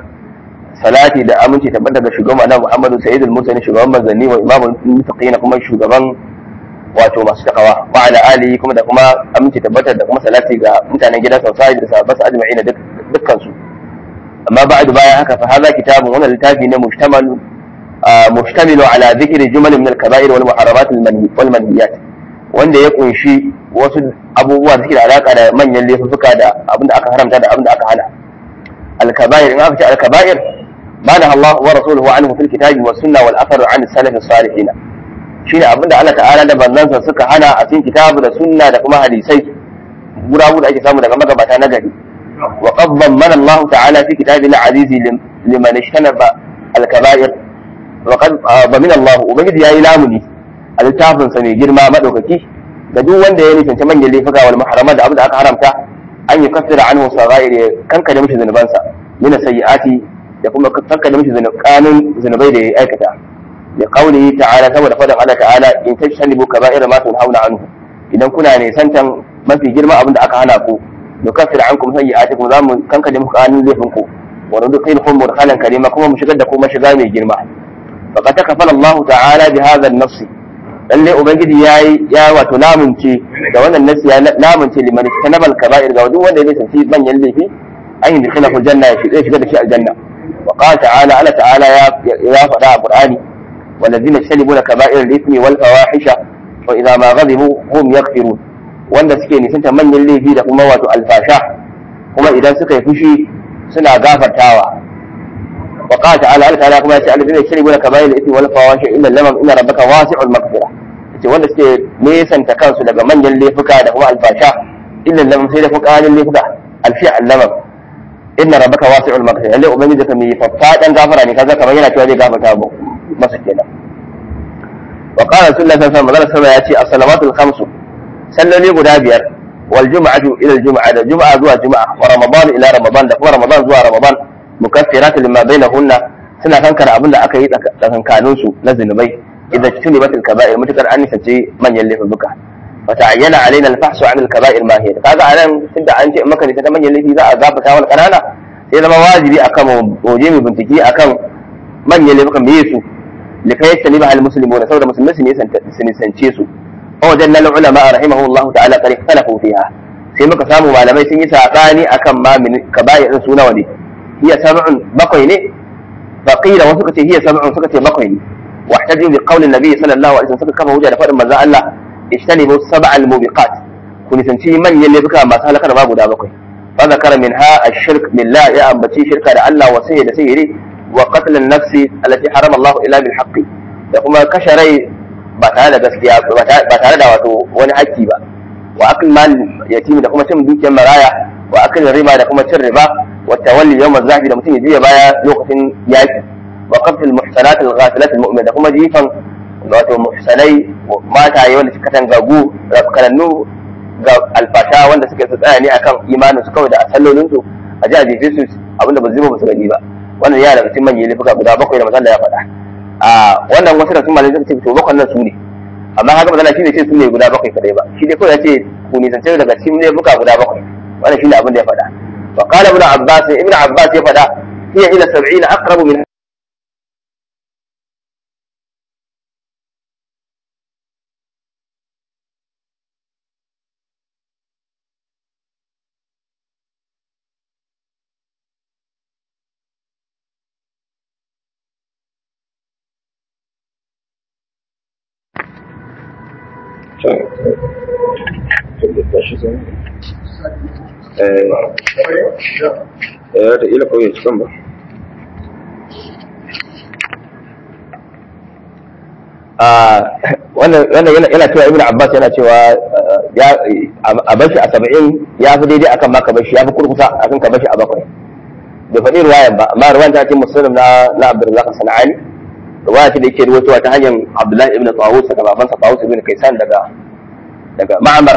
salati da aminci tabbata ga shugaban na muhammadu sayyidul mursalin shugaban manzanni wa imamul muttaqin kuma shugaban wato masu takawa wa ala alihi kuma da kuma aminci tabbatar da kuma salati ga mutanen gidan sa da sahabban sa ajma'ina dukkan su amma ba'du bayan haka fa hadha kitabun wannan littafi ne muhtamalu muhtamilu ala dhikri jumal min al-kaba'ir wal muharramat wal manhiyat wanda ya kunshi wasu abubuwa da suke da alaka da manyan laifuka da abinda aka haramta da abinda aka hana al-kaba'ir in aka ce al-kaba'ir bada Allah wa rasuluhu anhu fil kitabi was sunna wal athar an salaf as-salihin shine abinda Allah ta'ala da manzansa suka hana a cikin kitabu da sunna da kuma hadisai gurabu da ake samu daga magabata na gari wa qad mana Allah ta'ala fi kitabil aziz liman ishtanaba al-kaba'ir wa qad min Allah ubangiji yayi lamuni a littafin sa mai girma madaukaki ga duk wanda ya nisanci manyan laifuka wal muharramat da abinda aka haramta an yi kafira anhu sagair ya kankare mishi zunubansa min sayyiati da kuma kankare mishi kanun zunubai da ya aikata لقوله تعالى saboda faɗin Allah ta'ala in tajtanibu kaba'ira ma tunhauna anhu idan kuna ne santan mafi girma abin da aka hana ku nukaffir ankum sayyi'atikum za mu kankade muku kanun laifin ku wa nudkhilkum mudkhalan karima kuma mu shigar da kuma shiga mai girma faqad takafala Allah ta'ala bi hadha an-nafs lalle ubangiji yayi ya wato lamunce da wannan nasi ya lamunce liman tanabal kaba'ir ga duk wanda ya sanci manyan laifi an yi dukhalahu janna ya shiga da shi aljanna wa qala ta'ala Allah ta'ala ya faɗa a Qur'ani والذين يجتنبون كبائر الاثم والفواحش واذا ما غضبوا هم يغفرون wanda suke nisanta manyan laifi da kuma wato alfasha kuma idan suka yi fushi suna gafartawa wa qala ta'ala Allah ta'ala kuma yace alladhina yajtanibuna kaba'ir al-ithmi wal fawahisha illa lamam inna rabbaka wasi'ul maghfira yace wanda suke nesanta kansu daga manyan laifuka da kuma alfasha illa lamam sai da fuqanin laifuka alfi al-lamam inna rabbaka wasi'ul maghfira lalle ubangiji ka mai faffadan gafara ne kaza kamar yana cewa zai gafarta masa kenan wa qala sallallahu alaihi wasallam ya ce as-salawatul khamsu salloli guda biyar wal jum'atu ila al jum'a da jum'a zuwa jum'a wa ramadan ila ramadan da kuma ramadan zuwa ramadan mukaffiratun lima bainahunna suna kankara abin da aka yi tsakankanin su na zunubai idan tuni batil kaba'ir mutakar an nisace manyan laifuka fa ta'ayyana alaina al-fahsu 'an al-kaba'ir ma hiya kaga anan tunda an ce maka ne ta manyan laifi za a gafata wal kanana sai zama wajibi akan mu je mu bincike akan manyan laifukan me su likai yastani ba al-muslimuna saboda musulmai su ne sance su wajen nan ulama rahimahullah ta'ala kare ikhtalafu fiha sai muka samu malamai sun yi sabani akan ma min kaba'ir su nawa ne hiya sab'un bakwai ne faqila wasu suka ce hiya sab'un suka ce bakwai ne wahtaju bi qawli nabi sallallahu alaihi wasallam suka kafa hujja da fadin manzo Allah ijtanibu sab'al mubiqat ku nisanci manyan laifuka masu halakar ba guda bakwai fa zakara minha ash-shirk billah ya ambaci shirka da Allah wa sayyi da sayyiri wa qatl an-nafsi allati harama Allah illa bil haqqi da kuma kashe rai ba tare da gaskiya ba tare da wato wani haƙƙi ba wa akil mal yatimi da kuma cin dukiyar maraya wa akil riba da kuma cin riba wa tawalli yawm az-zahfi da mutum ya juya baya lokacin yaki wa qatl al-muhsanat al-ghafilat al-mu'min da kuma jifan wato muhsanai mataye wanda suka tangagu rafkanannu ga alfasha wanda suka tsaya ne akan imanin su kawai da asallolin su a ji a jefe su abinda ba zai ba su gani ba wannan yana daga cikin manyan laifuka guda bakwai da masalla ya faɗa a wannan wasu da sun malai suka ce to bakwai nan su ne amma haka magana shi ne ce su ne guda bakwai kadai ba shi dai kawai ya ce ku nisance daga cikin laifuka guda bakwai wannan shi ne abin da ya faɗa wa qala ibn abbas ibn abbas ya faɗa hiya ila 70 aqrabu min eh da ila kawai cikin ba wannan yana cewa ibn abbas yana cewa a bashi a saba'in ya fi daidai akan maka bashi ya fi kurkusa akan ka bashi a bakwai bai faɗi ruwayan ba amma ruwayan ta ce musulun na na abdulrazak sana'ani ruwaya ce da yake ruwatowa ta hanyar abdullahi ibn tawus daga babansa tawus ibn kaisan daga daga ma'amar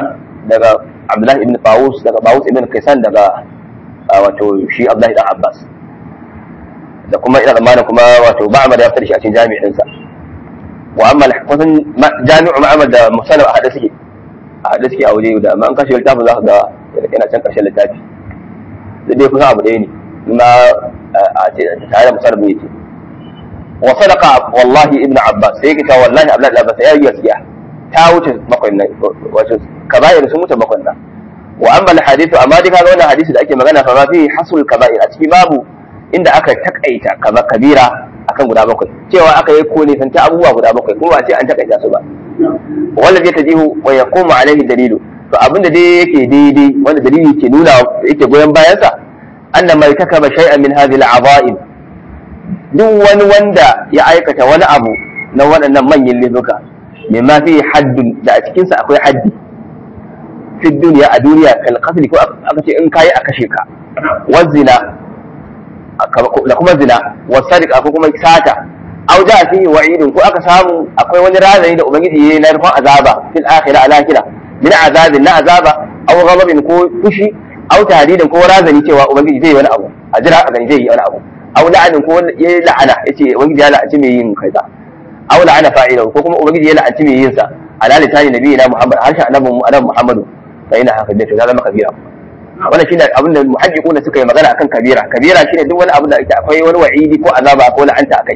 daga Abdullahi ibn Tawus daga Tawus ibn Kaisan daga wato shi Abdullahi dan Abbas da kuma ina zamanin kuma wato Ma'mar ya fitar shi a cikin jami'in sa wa amma kusan jami'u Ma'mar da Musannaf a hada suke a hada suke a waje da amma an kashe littafin za ka ga yana can karshen littafi da dai kusan abu ɗaya ne ma a ce tare da Musannaf ne ce wa sadaqa wallahi ibn Abbas sai yake cewa wallahi Abdullahi ibn Abbas ya yi gaskiya ta wuce bakwai nan wato kaba'ir sun wuce bakwai nan wa amma hadithu amma dai kaga wannan hadisi da ake magana fa ma fi hasul kaba'ir a ciki babu inda aka takaita kaza kabira akan guda bakwai cewa aka yi kone santa abubuwa guda bakwai kuma ba ce an takaita su ba wanda zai tajihu wa yaqumu alaihi dalilu to abinda dai yake daidai wanda dalili ke nuna yake goyon bayansa anna mai takaba shay'an min hadhihi al'aza'im duk wani wanda ya aikata wani abu na waɗannan manyan laifuka mimma fi haddun da a cikinsa akwai haddi fi duniya a duniya kal qatl ko aka ce in kayi a kashe ka wa zina da kuma zina wa sadiqa ko kuma sata aw ja fihi wa'idun ko aka samu akwai wani razani da ubangiji yayi na rufan azaba fil akhirah ala akhirah min azabin na azaba aw ghadabin ko fushi aw tahdidin ko razani cewa ubangiji zai yi wani abu a jira a gani zai yi wani abu aw la'anin ko yayi la'ana yace ubangiji ya la'anci mai yin kaza aw la'ana fa'ilahu ko kuma ubangiji ya la'anci mai yin sa ala litani nabiyina muhammad harshen annabi annabi muhammadu fa ina haka da to zama kabira wannan shine abin da muhaddiquna suka yi magana akan kabira kabira shine duk wani abu da ake akwai wani wa'idi ko azaba ko la'anta akai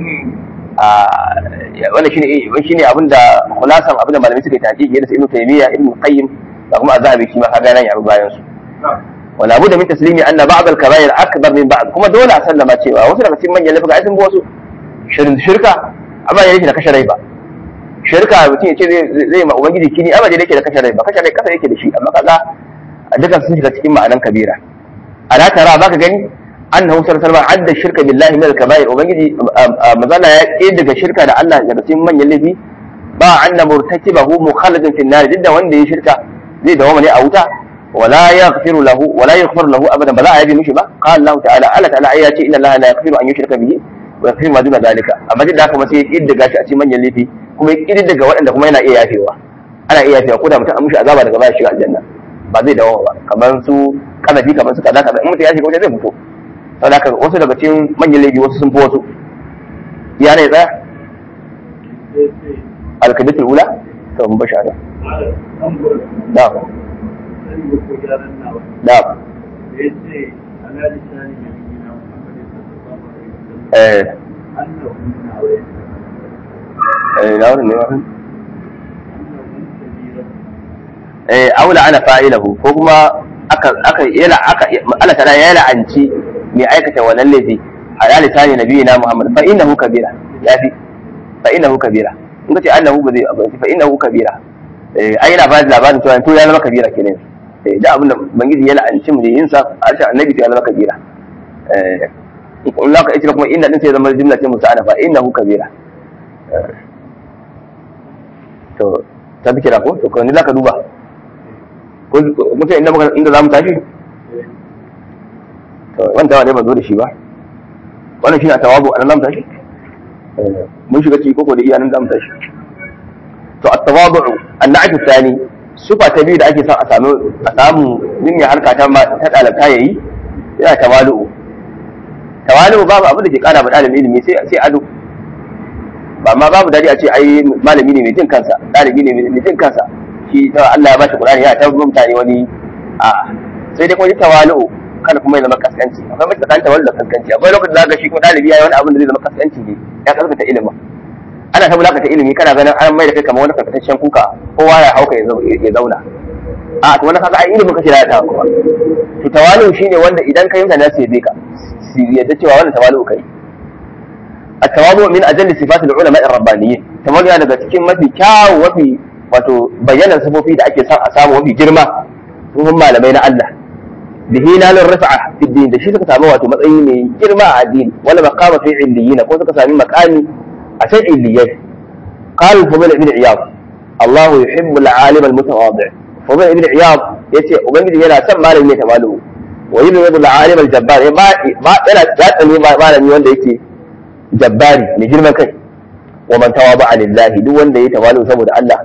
wannan shine shine abin da khulasan abin da malamai suka yi taqiqi da ibnu taymiya ibnu qayyim da kuma azhabi shi ma kaga nan ya bayan su wala abu da min taslimi anna ba'd al-kaba'ir akbar min ba'd kuma dole a sallama cewa wasu daga cikin manyan laifuka ai sun bi wasu shirka amma ya yake da kashe rai ba shirka mutum ya ce zai ma ubangiji kini amma dai yake da kashe rai ba kashe rai kasa yake da shi amma kaga dukan sun shiga cikin ma'anan kabira ala tara baka gani annahu sallallahu alaihi wasallam adda shirka billahi min al-kaba'ir ubangiji mazalla ya ke daga shirka da Allah daga cikin manyan laifi ba anna murtakibahu mukhalladun fi an-nar duk da wanda ya shirka zai dawo ne a wuta ولا يغفر له ولا يغفر له ابدا بلا يبي مشي با قال الله تعالى الله تعالى ايا ce inna allaha la yaghfiru an yushraka bihi wa yaghfiru ma duna zalika amma duk da haka kuma sai ya kiddiga shi a cikin manyan laifi kuma ya kiddiga waɗanda kuma yana iya yafewa ana iya yafewa ko da mutum an mushi azaba daga baya shiga aljanna ba zai dawo ba kamar su kanafi kamar su kaza kaza in mutum ya shiga wajen zai fito saboda haka wasu daga cikin manyan laifi wasu sun fi wasu ya ne tsaya alkaditul ula to mun bashi ana na'am na'am eh eh na wurin ne wannan eh aula ana fa'ilahu ko kuma aka aka yana aka Allah ta'ala ya la'anci mai aikata wannan laifi ala lisani nabiyina Muhammad fa innahu kabira yafi fa innahu kabira in ka ce annahu ba zai abu fa innahu kabira eh ai yana ba da labarin cewa to ya zama kabira kenan eh da abin da bangiji ya la'anci mu yin sa harshen annabi to ya zama kabira eh in la ka ita kuma inna din sai zama jumla ce musa'ana fa innahu kabira to ta bi kira ko to ko ni za ka duba mutum inda muka inda za mu tashi to wanda ne ba zo da shi ba wannan shine tawabu anan zamu tashi mun shiga ciki koko da iya nan zamu tashi to at-tawadu an-na'at thani sufa ta biyu da ake son a samu a samu din ya harka ta ta dalata yayi yana tawalu tawalu babu abu da ke kara ba dalibin ilimi sai sai ado ba ma babu dadi a ce ai malami ne mai jin kansa dalibi ne mai jin kansa shi ta Allah ya bashi Qur'ani ya ta mutane wani a sai dai kuma tawalu kada kuma ya zama kaskanci akwai mace tsakanin tawallu da kaskanci akwai lokacin da zaka shi kuma dalibi yayi wani abin da zai zama kaskanci ne ya kaskata ilimin ana ta bulakata ilimi kana ganin an mai da kai kamar wani karkataccen kuka kowa ya hauka ya zauna a to wani kaga ai ilimin kace da ta kuma to tawalu shine wanda idan kai mutane su yabe ka su yadda cewa wannan tawalu kai التواضع من أجل صفات العلماء الربانيين تواضع daga cikin mafi kyawu mafi wato bayanan sifofi da ake son a samu mafi girma sun malamai na Allah bihi nalin rafa'a fi din da shi suka samu wato matsayi mai girma a addini wala maqama fi illiyina ko suka sami maqami a can illiyai qala fudayl ibn iyad Allah yuhibbu al-alim al-mutawadi' fudayl ibn iyad yace ubangiji yana son malami mai tawalu wa yuhibbu al-alim al-jabbar ba yana tsani malami wanda yake jabbari mai girman kai wa man tawaba lillahi duk wanda ya tawalu saboda Allah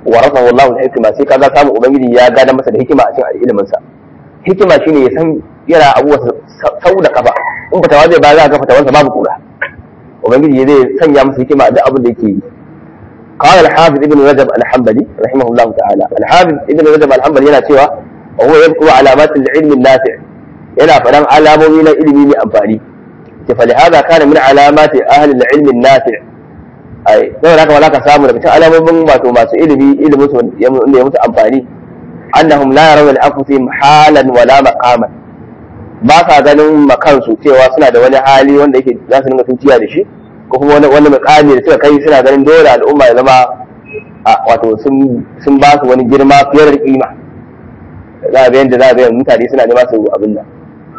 wa rafahu Allah al-hikma sai kaga samu ubangiji ya gada masa da hikima a cikin ilimin sa hikima shine ya san yana abuwa sau da kafa in ba tawaze ba za ka ga fatawansa babu kura ubangiji zai sanya masa hikima da abin da yake yi قال الحافظ ابن رجب الحنبلي رحمه الله تعالى الحافظ ابن رجب الحنبلي yana cewa وهو يذكر علامات العلم النافع yana faɗan alamomi na ilimi mai amfani ce fa lihada kana min alamati ahli al-ilm an-nafi' ai sai haka wala ka samu daga cikin alamomin wato masu ilimi ilimin su ya musu amfani annahum la yarawna al-anfusihim halan wala maqaman ba sa ganin makansu cewa suna da wani hali wanda yake za su dinga tuciya da shi ko kuma wani wani mukami da suka kai suna ganin dole al'umma ya zama wato sun ba su wani girma fiye da kima za a bayan da za a bayan mutane suna nema su abin nan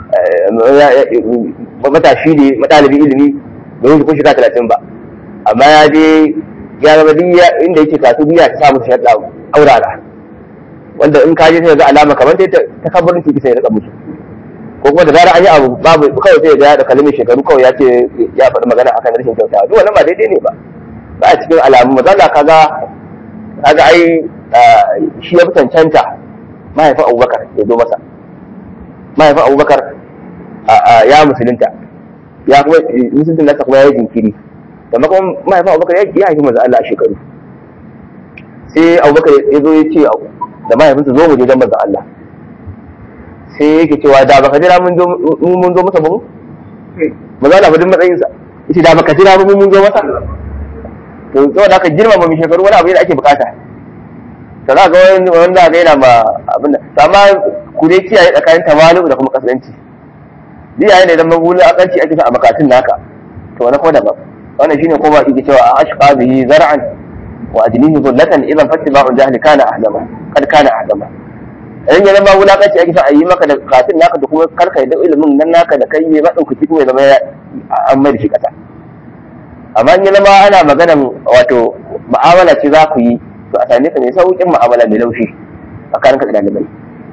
matashi ne matalibi ilimi bai wuce kun shiga talatin ba amma ya je ya zama diya inda yake kasu biya ta samu shaɗa aurara wanda in ka je sai ga alama kamar ta kabbarin ciki sai ya rika musu ko kuma da zarar an yi abu babu kawai sai ga da kalmin shekaru kawai ya ce ya faɗi magana akan rashin kyauta duk wannan ba daidai ne ba ba a cikin alamu mazalla kaga kaga ai shi ya fi cancanta mahaifin abubakar ya zo masa mahaifin abubakar ya musulunta ya kuma musulunta nasa kuma ya yi jinkiri amma kuma mahaifin abubakar ya haifi manzo Allah a shekaru sai abubakar ya zo ya ce da mahaifinsa zo mu je don manzo Allah sai yake cewa da baka jira mun zo mun zo masa ba mu manzo Allah fadin matsayin sa yace da baka jira mun mun zo masa to saboda haka girmama mu shekaru wani abu ne da ake bukata to za ga wani wanda ga yana ma abin da amma ku dai kiyaye tsakanin tamalu da kuma kasanci ni yayin da idan magulu akanci ake sa a makatun naka to wani kuma daban wannan shine kuma yake cewa a ashqa bihi zar'an wa ajnihi dhullatan idan fattiba'u jahli kana ahdama kad kana ahdama idan ya zama wulakanci ake sa a yi maka da katun naka da kuma karka da ilimin nan naka da kai ne ba ɗaukaki kuma ya zama an mai da shi kasa amma in ya zama ana maganan wato mu'amala ce za ku yi to a same ka mai sauƙin mu'amala mai laushi tsakanin ka da ɗalibai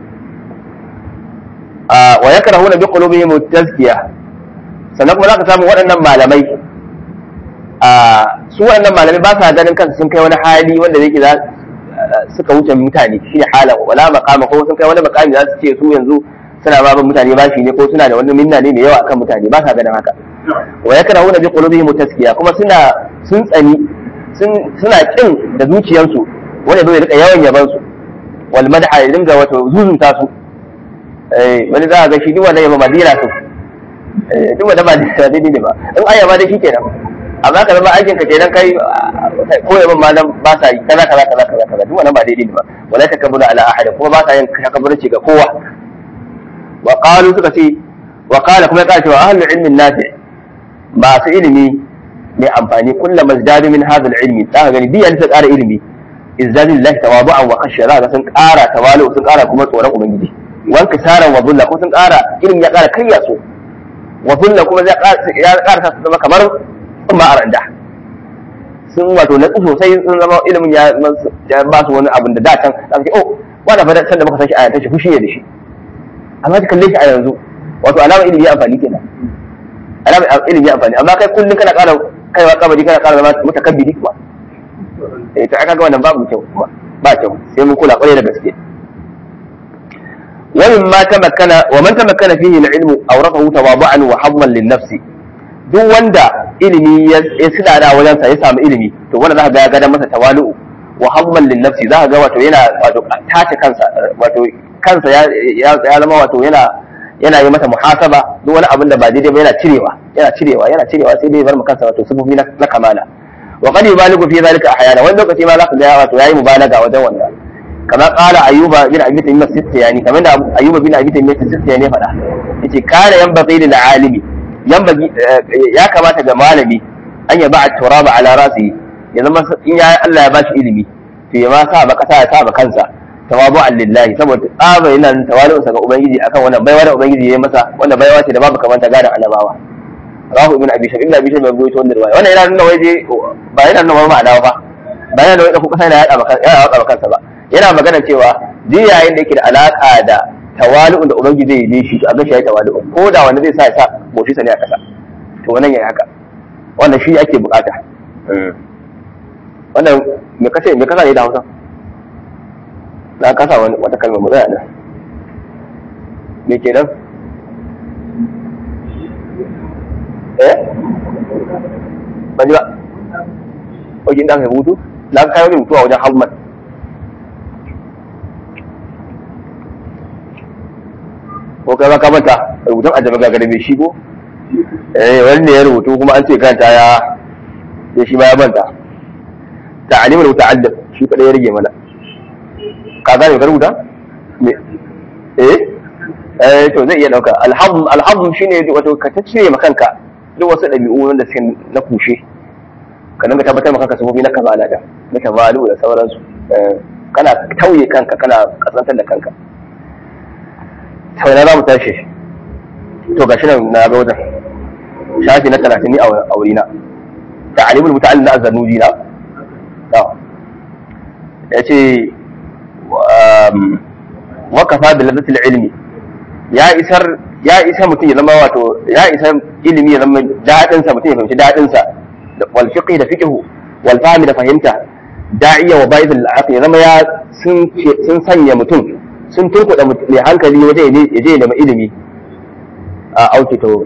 wa yakrahuna bi qulubihim tazkiya sannan kuma za ka samu waɗannan malamai su waɗannan malamai ba sa ganin kansu sun kai wani hali wanda zai za suka wuce mutane shi ne halan wala makama ko sun kai wani makami za su ce su yanzu suna ba mutane bashi ne ko suna da wani minna ne mai yawa akan mutane ba sa ganin haka wa yakrahuna bi qulubihim taskiya kuma suna sun tsani suna kin da zuciyarsu wanda zai rika yawan yaban su wal madha ya dinga wato zuzunta su eh wani za a ga shi duk wanda yaba madina su eh duk wanda ba daidai ne ba in ayyaba da shi kenan amma ka zama aikin ka kenan kai ko yaban ma nan ba sa yi kaza kaza kaza kaza kaza duk wannan ba daidai ne ba wala takabbulu ala ahad kuma ba sa yin takabburci ga kowa wa qalu suka ce wa qala kuma ya cewa ahlul ilmi nafi masu ilimi mai amfani kullum mazdadu min hadha ilmi za ka gani biyan ta ƙara ilimi izzani lillahi tawadu'an wa khashya za ka sun ƙara tawalu sun ƙara kuma tsoron ubangiji wanka saran wa dhulla ko sun ƙara ilimi ya ƙara karya su wa dhulla kuma ya ƙara sa su zama kamar ma a randa sun wato na sosai sun zama ilimin ya ba su wani abin da da can za su ce oh wanda fa san da muka san shi a yanzu fushi ne da shi amma ka kalle shi a yanzu wato alama ilimi ya amfani kenan alama ilimi ya amfani amma kai kullum kana ƙara kaiwa kabari kana ƙara zama mutakabbiri kuma eh to aka ga wannan babu kyau kuma ba kyau sai mun kula kwarai da gaske ومما تمكن ومن تمكن فيه العلم أورثه تواضعا وحظا للنفس duk wanda ilimi ya sida da wajen sa ya samu ilimi to wanda za ka ga ya gada masa tawalu wa hamman lin nafsi za ka ga wato yana wato tace kansa wato kansa ya ya zama wato yana yana yi masa muhasaba duk wani abin da ba daidai ba yana cirewa yana cirewa yana cirewa sai dai bar mu kansa wato sufufi na kamala wa qad yubaligu fi zalika ahyana wani lokaci ma za ka ga wato yayi mubalaga wajen wannan kama qala ayyuba bin abi tayyib as-sistiyani kamar da ayyuba bin abi tayyib as-sistiyani ya faɗa yace kana yanbaghi lil alimi yanbaghi ya kamata ga malami an yaba at-turaba ala rasi ya zama in ya Allah ya bashi ilimi to ya ma sa ba kasa ya sa ba kansa tawabu'an lillahi saboda tsaba yana tawali'un sa ga ubangiji akan wannan baiwa da ubangiji ya yi masa wannan baiwa ce da babu kamanta gadan annabawa rahu ibn abi shaykh ibn abi shaykh bai ruwaito wannan riwaya wannan yana nuna waje ba yana nuna ma'ana ba ba yana nuna ko kasa yana yada maka yana yada kansa ba yana magana cewa duk yayin da yake da alaka da tawali'un da ubangiji zai yi shi a ga shi ya tawali'un ko da wanda zai sa ya sa boshi sa ne a kasa to wannan yayi haka wannan shi ake bukata wannan me kace me kasa ne da Hausa na kasa wani wata kalma mu tsaya nan me kenan eh ban ji ba wajen da aka yi hutu na kai wani hutu a wajen hamman ko kai ba ka manta rubutun a jama'a gare mai shi ko eh wani ne ya rubutu kuma an ce kanta ya sai shi ma ya manta ta'alimul muta'allim shi kadai ya rage mana ka gane ka rubuta me eh eh to zai iya dauka alhazm alhazm shine wato ka tace makanka duk wasu dabi'u wanda suke na kushe ka dinga tabbatar maka sabobi na kamala da na kamalu da sauransu kana tauye kanka kana kasantar da kanka sau na za mu tashi to gashi nan na ga wajen shafi na talatin a wurina ta'alimul muta'allim na azzanuji na ya ce wakafa da ladatul ilmi ya isar ya isa mutum ya zama wato ya isa ilimi ya zama daɗin sa mutum ya fahimci daɗin sa da wal fiqh da fiqh wal fahmi da fahimta da'iya wa ba'id al aqli ya zama ya sun sun sanya mutum sun turkuda mai hankali waje ya je ya nemi ilimi a auki to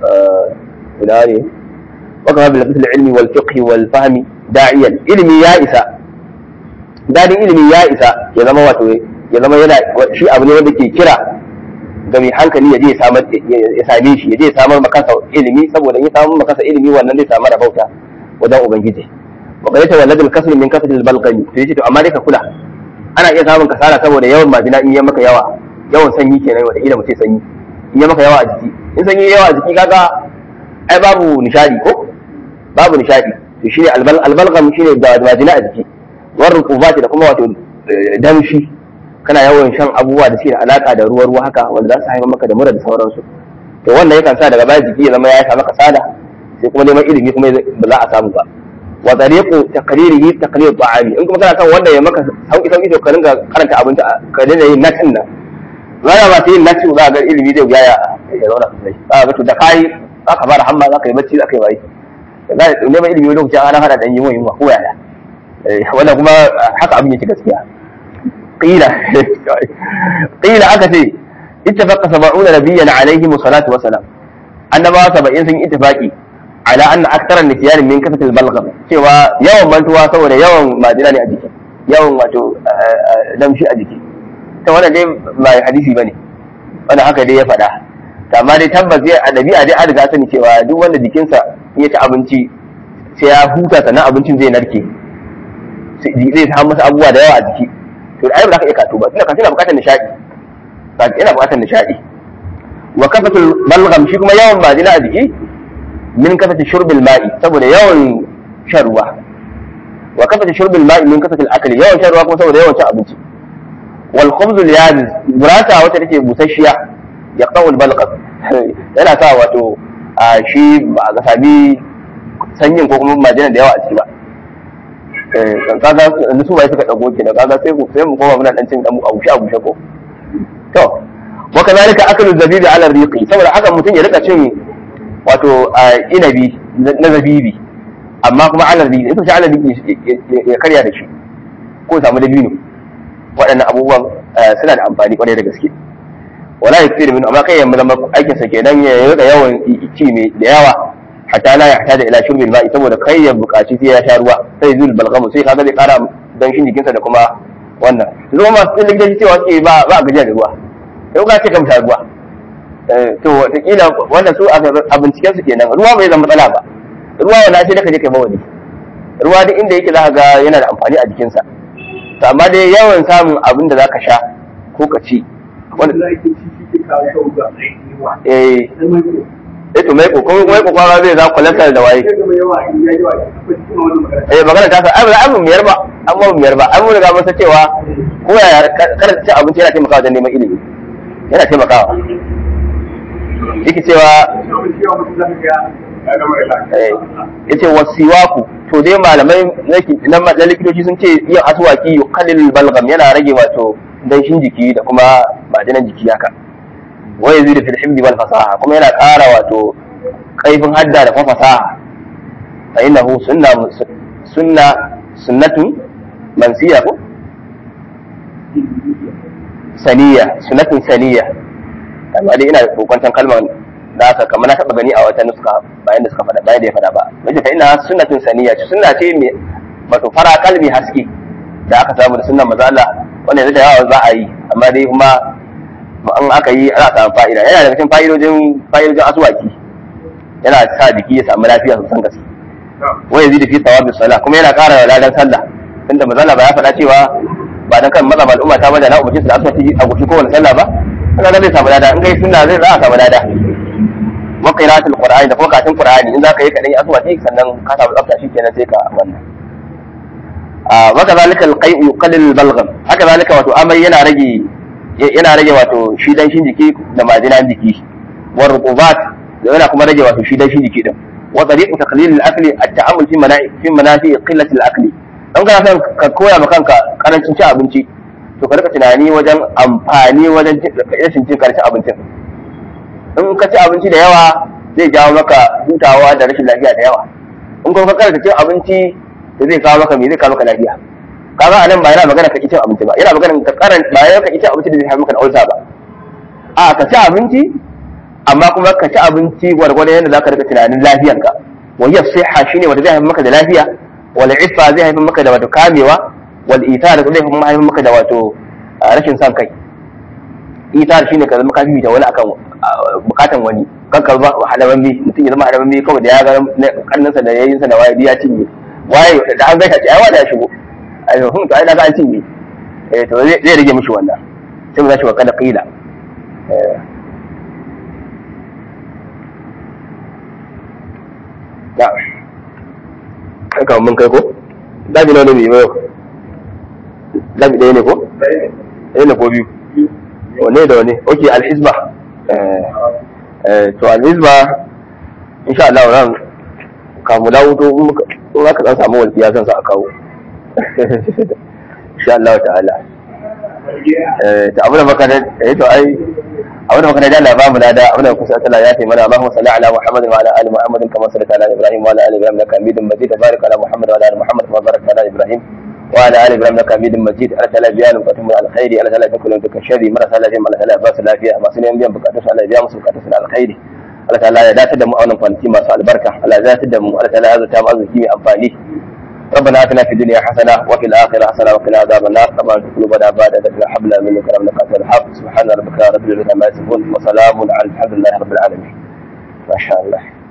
ina ne wakafa bil ilmi wal fiqh wal fahmi da'iyan ilimi ya isa dadin ilimi ya isa ya zama wato ya zama yana shi abu ne wanda ke kira ga mai hankali ya je ya samar ya same shi ya je ya samar makasa ilimi saboda in ya samar makasa ilimi wannan zai samar bauta wajen ubangiji wa qad tawallad al-kasr min kasr al-balqami to yace to amma dai ka kula ana iya samun kasala saboda yawan majina in ya maka yawa yawan sanyi kenan wanda ila mutai sanyi in ya maka yawa a jiki in sanyi yawa a jiki kaga ai babu nishadi ko babu nishadi to shine al-balqam shine da majina a jiki warin kubati da kuma wato damshi kana yawan shan abubuwa da suke da alaka da ruwa ruwa haka wanda za su haifar maka da mura da sauransu to wannan yakan sa daga baya jiki ya zama ya samu kasala sai kuma neman ilimi kuma ba za a samu ba wa tariqu taqririhi taqrir ta'ami in kuma kana son wanda ya maka sauki sauki to ka ringa karanta abinci ka dinga yin natin nan zaka ba sai yin natin za ga ilimi zai ga ya ya zauna sosai za ga to da kai aka fara hamma za ka yi bacci za ka yi bai neman ilimi lokacin ana hada da yin yunwa ko yaya wannan kuma haka abin yake gaskiya qila qila aka ce ittafaqa sab'una nabiyyan alaihi salatu wa salam annabawa saba'in sun ittifaqi ala anna akthara nisyan min kasatil balgham cewa yawan mantuwa saboda yawan majina ne a jiki yawan wato damshi a jiki ta wannan dai ba hadisi bane wannan haka dai ya faɗa amma dai tabbas ya a dabi'a dai an riga sani cewa duk wanda jikinsa ya ci abinci sai ya huta sannan abincin zai narke zai samu masa abubuwa da yawa a jiki to ai ba za ka iya kato ba tunda kato yana bukatar nishadi ba yana bukatar nishadi wa kafatul balgham shi kuma yawan majina a jiki min kafati shurbil ma'i saboda yawan shan ruwa wa kafati shurbil ma'i min kafati akli yawan shan ruwa kuma saboda yawan cin abinci wal khubz al yabiz burata wata take busasshiya yaqta'u al balgham yana sa wato a shi ba ga sami sanyin ko kuma majina da yawa a ciki ba kaga yanzu su bai suka dago kenan kaga sai ku sai mu koma muna dan cin dan abushe abushe ko to wa kadhalika aklu zabibi ala riqi saboda haka mutum ya rika cin wato inabi na zabibi amma kuma ala riqi ita ce ala riqi ya karya da shi ko samu dabino waɗannan abubuwan suna da amfani kwarai da gaske wala yakfir min amma kai yamma zama aikin sa kenan ya rika yawan ci mai da yawa hatta la yahtaja ila shurbil ma'i saboda kai ya buƙaci sai ya sha ruwa sai zul balgamu sai kaga zai ƙara danshin jikinsa da kuma wannan zuwa masu likitoci cewa suke ba ba gajiya da ruwa sai ka ce ka sha ruwa to wataƙila wannan su a binciken su kenan ruwa bai zama matsala ba ruwa wala sai da ka je kai mawani ruwa duk inda yake za ka ga yana da amfani a jikinsa to amma dai yawan samun abin da za ka sha ko ka ci wanda eh eh to mai kokon mai kokon zai za cholesterol da waye eh magana ta sa ai ba mu miyar ba an ba mu miyar ba an mu riga mun san cewa ko ya kada ci abinci yana taimakawa wajen neman ilimi yana taimakawa yake cewa yace wasiwaku to dai malamai na likitoci sun ce yin aswaki yuqallil balgam yana rage wato danshin jiki da kuma madanan jiki haka wa yazidu fil himdi wal fasaha kuma yana ƙara wato kaifin hadda da kuma fasaha fa innahu sunna sunna sunnatun mansiya ko saniya sunnatun saniya amma dai ina kokwantan kalmar da aka kamar na taba gani a wata nuska bayan da suka faɗa bayan da ya faɗa ba wace fa ina sunnatun saniya ce sunna ce mai wato fara kalmi haske da aka samu da sunnan maza Allah wanda yanzu da yawa za a yi amma dai kuma an aka yi ana samun fa'ida yana daga cikin fa'idojin fa'idojin asuwaki yana sa jiki ya samu lafiya sosan gaske wa yazidu fi thawabi salah kuma yana ƙara ladan sallah tunda maza Allah ba ya faɗa cewa ba dan kan mazhab al'umma ta bada na umarci su da asuwaki a gushi kowane sallah ba kaga zai samu lada in kai sunna zai za a samu lada wa qira'atul qur'ani da kuma katin qur'ani in zaka yi kadan yi aswati sannan ka samu tsafta shikenan sai ka wannan a wa kadhalika al-qai'u yuqallil al-balgham haka zalika wato amai yana rage yana rage wato shi dan shin jiki da majinan jiki wa ruqubat yana kuma rage wato shi dan shin jiki din wa tariqu taqlil al-akli at-ta'ammul fi mana'i fi manafi qillati al-akli dan kana son ka koya ma kanka karancin cin abinci to ka rika tunani wajen amfani wajen rashin cin karshen abincin in ka ci abinci da yawa zai jawo maka hutawa da rashin lafiya da yawa in kuma ka karanta cin abinci da zai kawo maka me zai kawo maka lafiya kaga anan ba yana magana ka ci cin abinci ba yana magana ka karan ba yana ka ci cin abinci da zai haifar maka da ulsa ba a ka ci abinci amma kuma ka ci abinci gwargwadon yadda zaka rika tunanin lafiyanka wa hiya sihha shine wanda zai haifar maka da lafiya wal iffa zai haifar maka da wato kamewa wal itar zai haifar maka da wato rashin son kai itar shine ka zama ka bibita wani akan bukatan wani kanka ba halaman bi mutum ya zama halaman bi kawai da ya ga kannansa da yayinsa da waye ya cinye waye da an gaita ce ai wanda ya shigo ai hun to ai na ga an cinye eh to zai rage mishi wannan sai mu zashi wa kada qila eh ya kai ka mun kai ko dabi na ne mai yau dabi ɗaya ne ko ɗaya ne ko biyu wane da wane ok alhizba to alhizba insha Allah ran kamu dawo to in aka dan samu walfiya zan sa a kawo insha Allah ta'ala eh to abu da baka da eh to ai abu da baka da Allah ba mu da abu da kusa Allah ya tayi mana Allahumma salli ala Muhammad wa ala ali Muhammad kama sallaita ala Ibrahim wa ala ali Ibrahim innaka Hamidum Majid barik ala Muhammad wa ala ali Muhammad kama barakta ala Ibrahim وعلى ال ابراهيم انك حميد مجيد الله تعالى بيان بكاتم على الخير الله تعالى يكون بك الشر مرة تعالى جمع الله تعالى باس لا فيها ما سنين بيان بكاتم على بيان مسلم بكاتم على الخير الله تعالى يا دات دم اولن فانتي ما سال بركه الله ذات دم الله تعالى هذا تام ازكي امفاني ربنا اتنا في الدنيا حسنه وفي الاخره حسنه وقنا عذاب النار طبعا قلوبنا بعد ذكر حبنا منك ربنا قاتل الحق سبحان ربك رب العزه عما يصفون وسلام على الحمد لله رب العالمين ما شاء الله